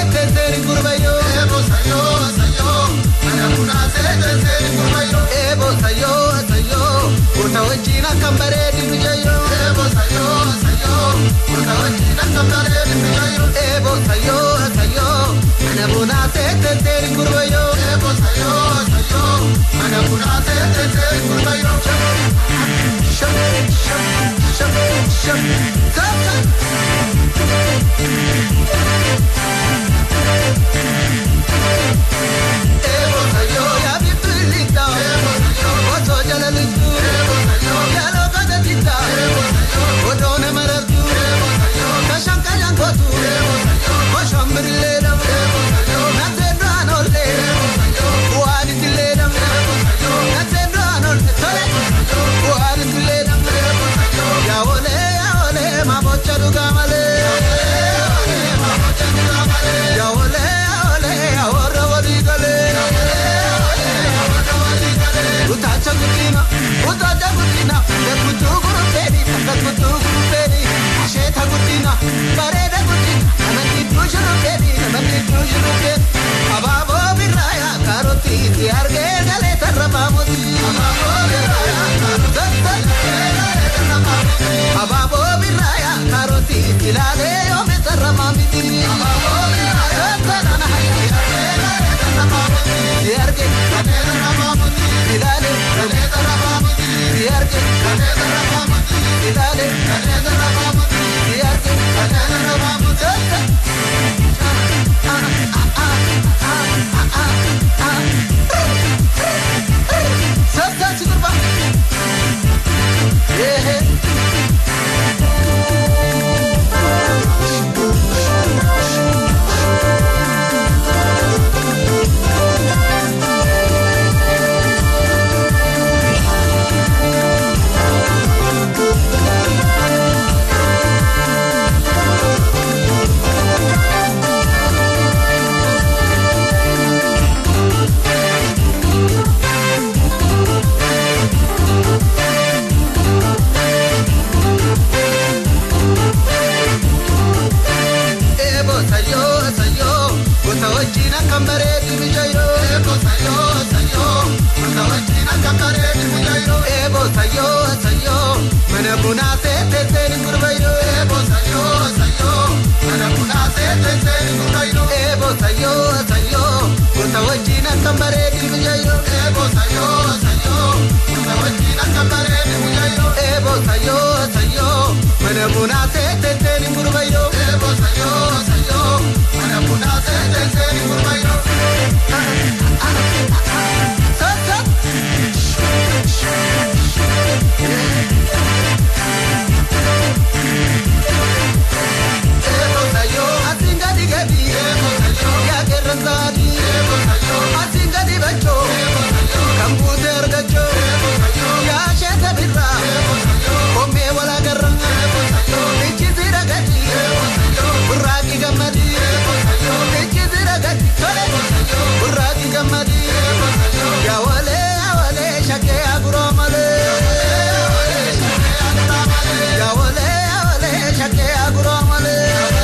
tenseri gurbayo ebo sayo sayo anamuna se tenseri gurbayo ebo sayo sayo urta wajina kambare dibijayo ebo sayo sayo urta wajina kambare dibijayo ebo sayo sayo anamuna se tenseri gurbayo ebo sayo sayo anamuna se tenseri gurbayo sham sham sham sham sham Ebo sayo ya bitulita Ebo sayo oto jala lutu Ebo sayo ya loka da tita Ebo sayo oto ne maratu Ebo sayo kashang kayang kotu Ebo sayo kosham birileda Ebo sayo natendo anole Ebo sayo kuani tileda Ebo sayo natendo anole tole kuani tileda Ebo sayo ya ole ya ole mamocha dugamale Ya ole mamocha dugamale Ya ole ya ole ya ora wadigale Utacha kutina, utacha kutina, kutu guru peri, kutu guru peri, sheta kutina, pareda kutina, namandi tushuru peri, namandi tushuru peri, ababo biraya karoti, tiarge gale tarrapamuti, ababo biraya karoti, ababo biraya karoti, tilade yome tarramamiti, ababo biraya karoti, tiarge gale tarrapamuti, tilade gale tarrapamuti, tiarge gale tarrapamuti, tilade gale tarrapamuti, tiarge gale tarrapamuti. Sasa sigurba. Yeah. Ebo sayo sayo, kota wajina kambare dibijayo. Ebo sayo sayo, kota wajina kambare dibijayo. Ebo sayo sayo, mana buna se te te kurbayo. Ebo sayo sayo, mana buna se te te kurbayo. Ebo sayo sayo, kota wajina kambare dibijayo. Ebo sayo sayo, kota wajina kambare dibijayo. Ebo sayo sayo, mana buna se te te kurbayo. Ebo sayo sayo, mana buna se te te kurbayo. Sa sa. Ebo sayo, asinga digabi. Ebo sayo, ya gerrazadi. Ebo sayo, asinga dibacho. Ebo sayo, kambute ergacho. Ebo sayo, ya sheta birra. Ebo sayo, kome wala garra. Ebo sayo, ichi zira gadi. Ebo sayo, burraki gamadi. Ebo sayo, ichi zira gadi. Tole. Ebo sayo, burraki gamadi. Ebo sayo, ya wale ya wale shake aguro male. Ya wale ya wale shake aguro male.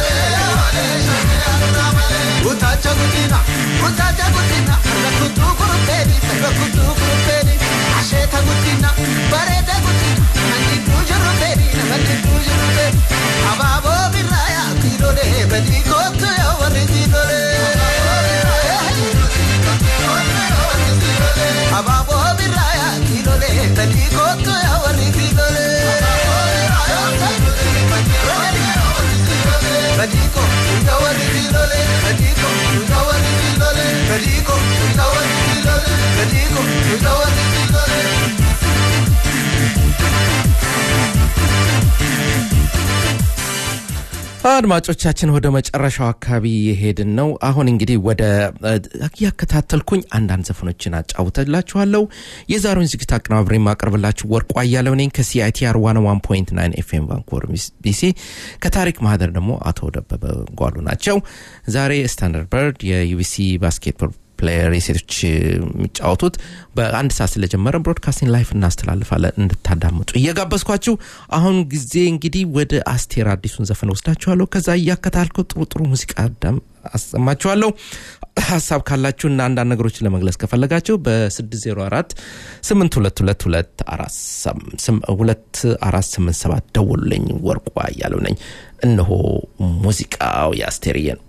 Utacha kutina, utacha kutina, rakutu kuruperi, rakutu kuruperi, asheta kutina, bareta kutina, nandi tujuru peri, nandi tujuru peri, ababo biraya, kirole, badi kotu ya wari kirole. Ababo biraya, kirole, badi kotu ya wari kirole. Badiko, uga wari kirole, badiko, uga wari kirole, badiko, uga wari kirole, badiko, uga wari kirole. አድማጮቻችን ወደ መጨረሻው አካባቢ የሄድን ነው። አሁን እንግዲህ ወደ እያከታተልኩኝ አንዳንድ ዘፈኖችን አጫውተላችኋለሁ። የዛሬውን ዝግጅት አቀናብሬ የማቀርብላችሁ ወርቁ አያለው ነኝ ከሲአይቲአር ዋን ዋን ፖይንት ናይን ኤፍኤም ቫንኮቨር ቢሲ። ከታሪክ ማህደር ደግሞ አቶ ደበበ ጓሉ ናቸው። ዛሬ ስታንዳርድ በርድ የዩቢሲ ባስኬትቦል ፕሌየር የሴቶች የሚጫወቱት በአንድ ሰዓት ስለጀመረ ብሮድካስቲንግ ላይፍ እናስተላልፋለን እንድታዳምጡ እየጋበዝኳችሁ አሁን ጊዜ እንግዲህ ወደ አስቴር አዲሱን ዘፈን ወስዳችኋለሁ ከዛ እያከታልኩ ጥሩ ጥሩ ሙዚቃ አዳም አሰማችኋለሁ ሀሳብ ካላችሁ እና አንዳንድ ነገሮችን ለመግለጽ ከፈለጋችሁ በ604 822 ደውሉልኝ ወርቋ እያለው ነኝ እነሆ ሙዚቃው የአስቴርዬ ነው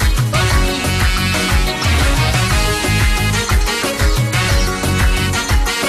Thank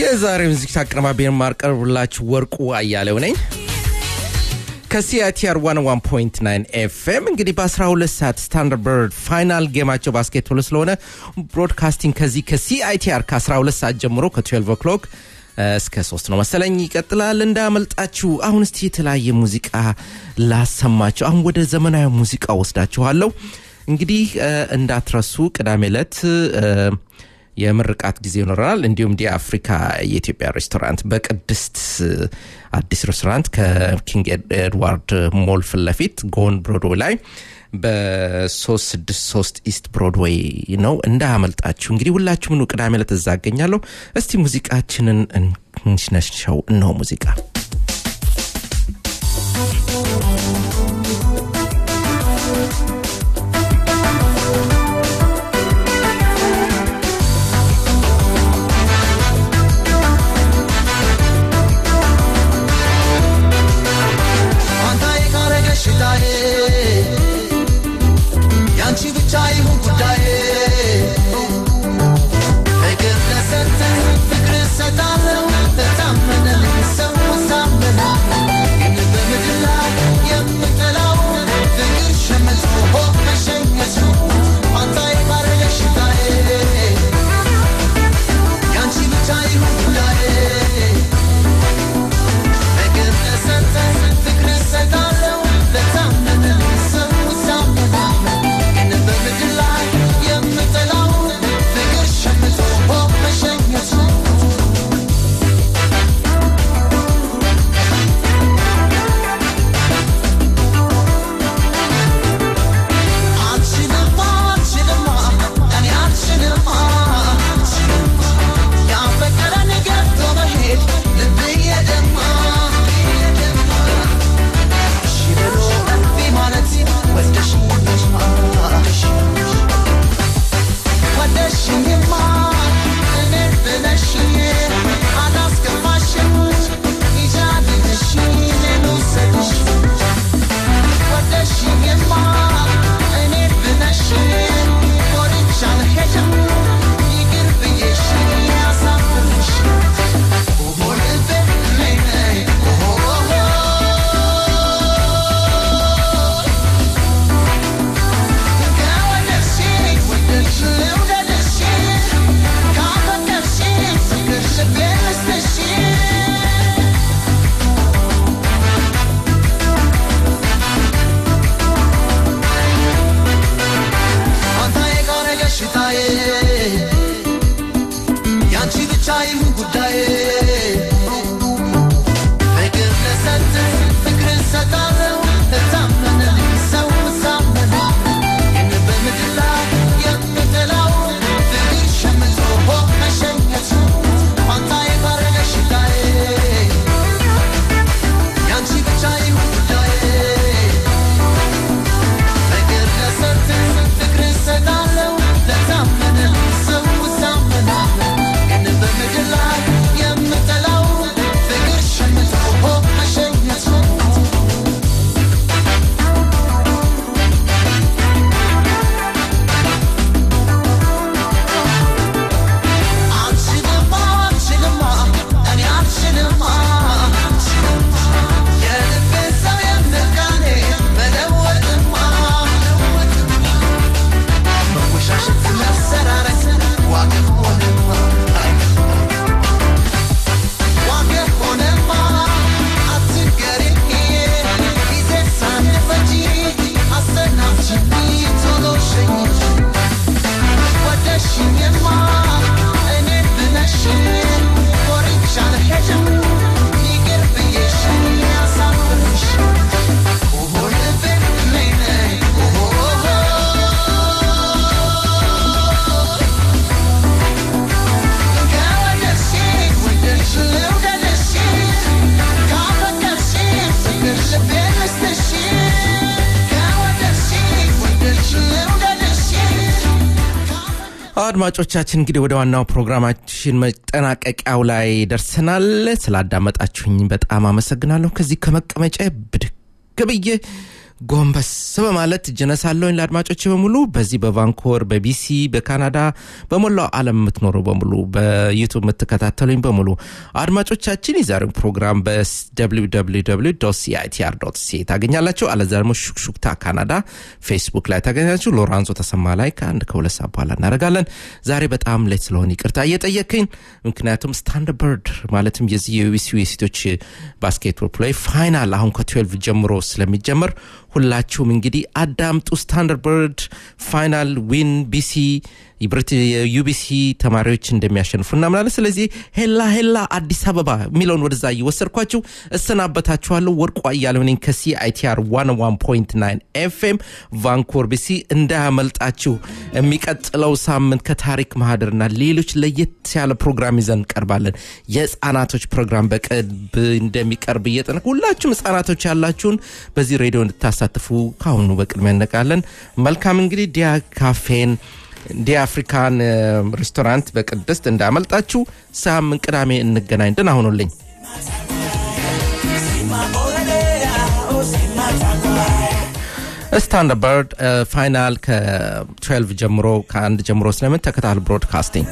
የዛሬው ሙዚቃ አቀናባሪ የማቀርብላችሁ ወርቁ አያሌው ነኝ ከሲአይቲአር 101.9 ኤፍኤም እንግዲህ በ12 ሰዓት ስታንዳርድ ፋይናል ጌማቸው ባስኬትቦል ስለሆነ ብሮድካስቲንግ ከዚህ ከሲአይቲአር ከ12 ሰዓት ጀምሮ ከ12 ኦክሎክ እስከ ሶስት ነው መሰለኝ ይቀጥላል እንዳመልጣችሁ አሁን እስቲ የተለያየ ሙዚቃ ላሰማችሁ አሁን ወደ ዘመናዊ ሙዚቃ ወስዳችኋለሁ እንግዲህ እንዳትረሱ ቅዳሜ ዕለት የምርቃት ጊዜ ይኖረናል እንዲሁም ዲ አፍሪካ የኢትዮጵያ ሬስቶራንት በቅድስት አዲስ ሬስቶራንት ከኪንግ ኤድዋርድ ሞል ፊት ለፊት ጎን ብሮድዌይ ላይ በ363 ኢስት ብሮድዌይ ነው እንዳያመልጣችሁ እንግዲህ ሁላችሁም ኑ ቅዳሜ ዕለት እዛ አገኛለሁ እስቲ ሙዚቃችንን እንሽነሽው እነሆ ሙዚቃ ያንቺ ብቻ ይሁን ጉዳዬ ፍቅር ለሰጠ ፍቅር እሰጣለሁ ለታመነ ሰው ሳመነ ግን በምድር ላይ የምጠላው ፍቅር ሸመቶ መሸኘት ነው አንታይ ባረገሽታዬ ያንቺ ብቻ ይሁን ጉዳዬ ፍቅር ለሰጠ ፍቅር እሰጣለሁ ለታመነ ሰው ሳመነ ግን በምድር ላይ የምጠላው ፍቅር ሸምቶ መሸኘት ነው አልችልማ አልችልማ እኔ አልችልማ ያፈቀረን ገብቶ መሄድ ልብዬ ደማ እሺ ብሎ እምቢ ማለት ወደሽኝማ ወደሽኝማ እኔን ብለሽኝ አላስከፋሽም ይጃልልሽ እኔን ውሰድሽ ወደሽኝማ እኔን ብለሽ ኮርቻ አልሄድም ይቅር ብዬሽ ያሳፍርሽ ኦሆ ልቤ ነይ ነይ ኦሆ ከወደድሽኝ ወደድሽ ልውደድሽ ካፈቀርሽኝ ፍቅር ልቤን ልስጥሽ አንታዬ ካረገሽታዬ ያንቺ ብቻ ይሁን ጉዳዬ ፍቅር ለሰጥ ፍቅር እሰጣለሁ ለታመነ ሰው ሳመነ ግን በምድር ላይ የምጠላው ፍቅር ሸምቶ መሸኘት ነው አንታዬ ካረገሽታዬ ያንቺ ብቻ ይሁን ጉዳዬ ፍቅር ለሰጥ ፍቅር እሰጣለሁ ለታመነ ሰው ሳመነ ግን በምድር ላይ የምጠላው ፍቅር ሸምቶ መሸኘት ነው አልችልማ አልችልማ እኔ አልችልማ የልቤን ሰው የምቃኔ መለወጥማ መወሻሸት መሰራረት ዋጋ ሆነማ ዋጋ ሆነማ አትገሪኝ ጊዜ ሳንፈጂ አሰናብችኝ ቶሎ ሸኝ ወደሽኝማ እኔን ብለሽ ኮርቻ አልሄድም ይቅር ብዬሽ ያሳፍርሽ ኦሆ ልቤ ነይ ነይ ኦሆ ከወደድሽኝ ወደድሽ ልውደድሽ ካፈቀርሽኝ ፍቅር ልቤን ልስጥሽ ከወደድሽኝ ወደድሽ ልውደድሽ አድማጮቻችን እንግዲህ ወደ ዋናው ፕሮግራማችን መጠናቀቂያው ላይ ደርሰናል ስላዳመጣችሁኝ በጣም አመሰግናለሁ ከዚህ ከመቀመጫ ብድግ ብዬ ጎንበስ በማለት እጀነሳለሁኝ ለአድማጮች በሙሉ በዚህ በቫንኮቨር በቢሲ በካናዳ በሞላው ዓለም የምትኖሩ በሙሉ በዩቱብ የምትከታተሉኝ በሙሉ አድማጮቻችን የዛሬውን ፕሮግራም በwww ሲአይቲአር ሲ ታገኛላችሁ አለዛ ደግሞ ሹክሹክታ ካናዳ ፌስቡክ ላይ ታገኛላችሁ ሎራንዞ ተሰማ ላይ ከአንድ ከሁለት ሰዓት በኋላ እናደርጋለን ዛሬ በጣም ሌት ስለሆነ ይቅርታ እየጠየቅኝ ምክንያቱም ስታንድ በርድ ማለትም የዚህ የዩቢሲ የሴቶች ባስኬትቦል ፕሌይ ፋይናል አሁን ከ12 ጀምሮ ስለሚጀመር ሁላችሁም እንግዲህ አዳምጡ ስታንዳርድ በርድ ፋይናል ዊን ቢሲ የዩቢሲ ተማሪዎች እንደሚያሸንፉ እናምናለን ስለዚህ ሄላ ሄላ አዲስ አበባ የሚለውን ወደዛ እየወሰድኳችሁ እሰናበታችኋለሁ ወርቁ አያሌው ነኝ ከሲአይቲአር 101.9 ኤፍኤም ቫንኮር ቢሲ እንዳያመልጣችሁ የሚቀጥለው ሳምንት ከታሪክ ማህደርና ሌሎች ለየት ያለ ፕሮግራም ይዘን እንቀርባለን የህፃናቶች ፕሮግራም በቅርብ እንደሚቀርብ እየጠነቅ ሁላችሁም ህፃናቶች ያላችሁን በዚህ ሬዲዮ እንድታሳትፉ ካሁኑ በቅድሚያ እነቃለን መልካም እንግዲህ ዲያ ካፌን ዲ አፍሪካን ሬስቶራንት በቅድስት እንዳመልጣችሁ ሳምንት ቅዳሜ እንገናኝ ደህና ሁኑልኝ ስታንድ በርድ ፋይናል ከ12 ጀምሮ ከአንድ ጀምሮ ስለምን ተከታል ብሮድካስቲንግ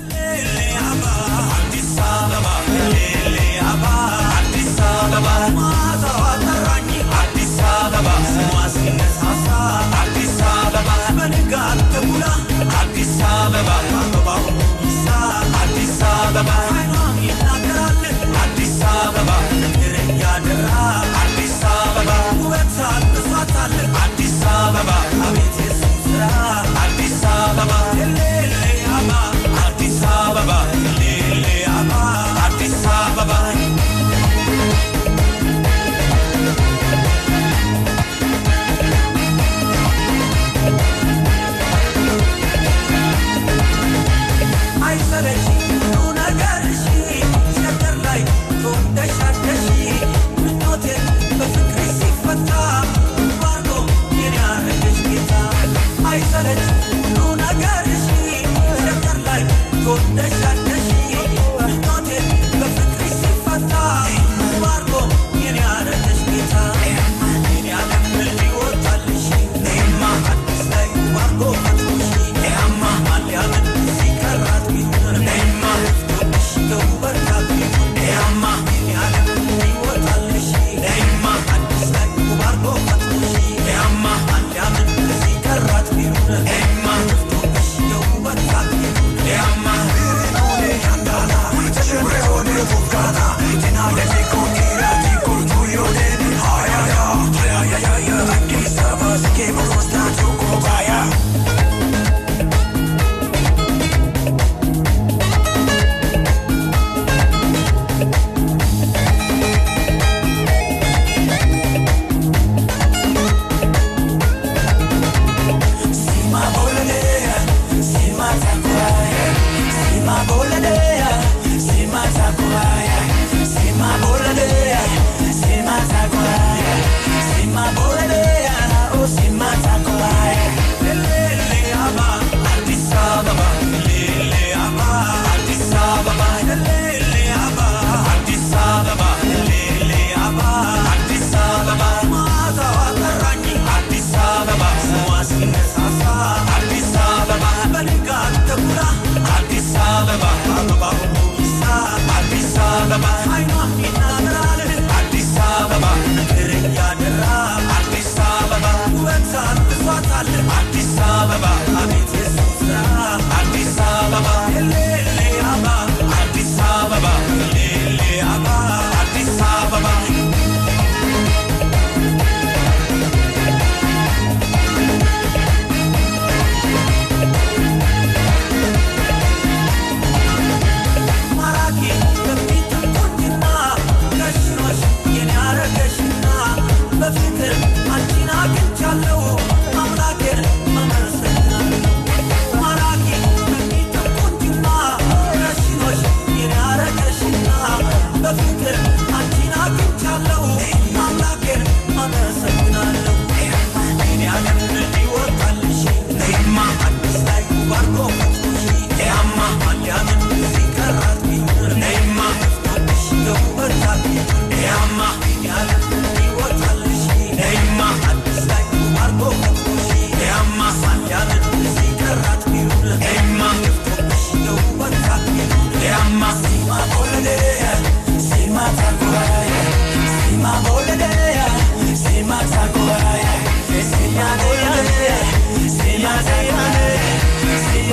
Bye.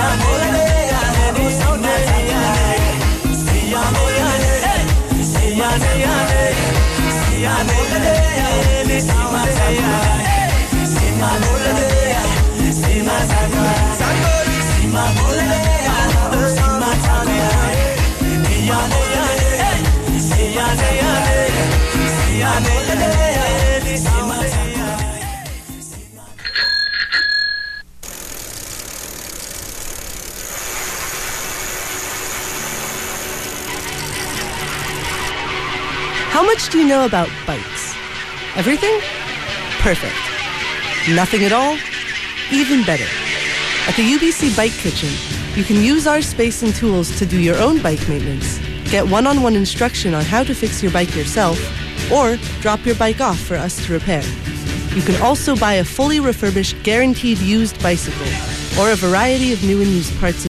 How much do you know about bikes? Everything? Perfect. Nothing at all? Even better. At the UBC Bike Kitchen, you can use our space and tools to do your own bike maintenance, get one on one instruction on how to fix your bike yourself, or drop your bike off for us to repair. You can also buy a fully refurbished, guaranteed used bicycle, or a variety of new and used parts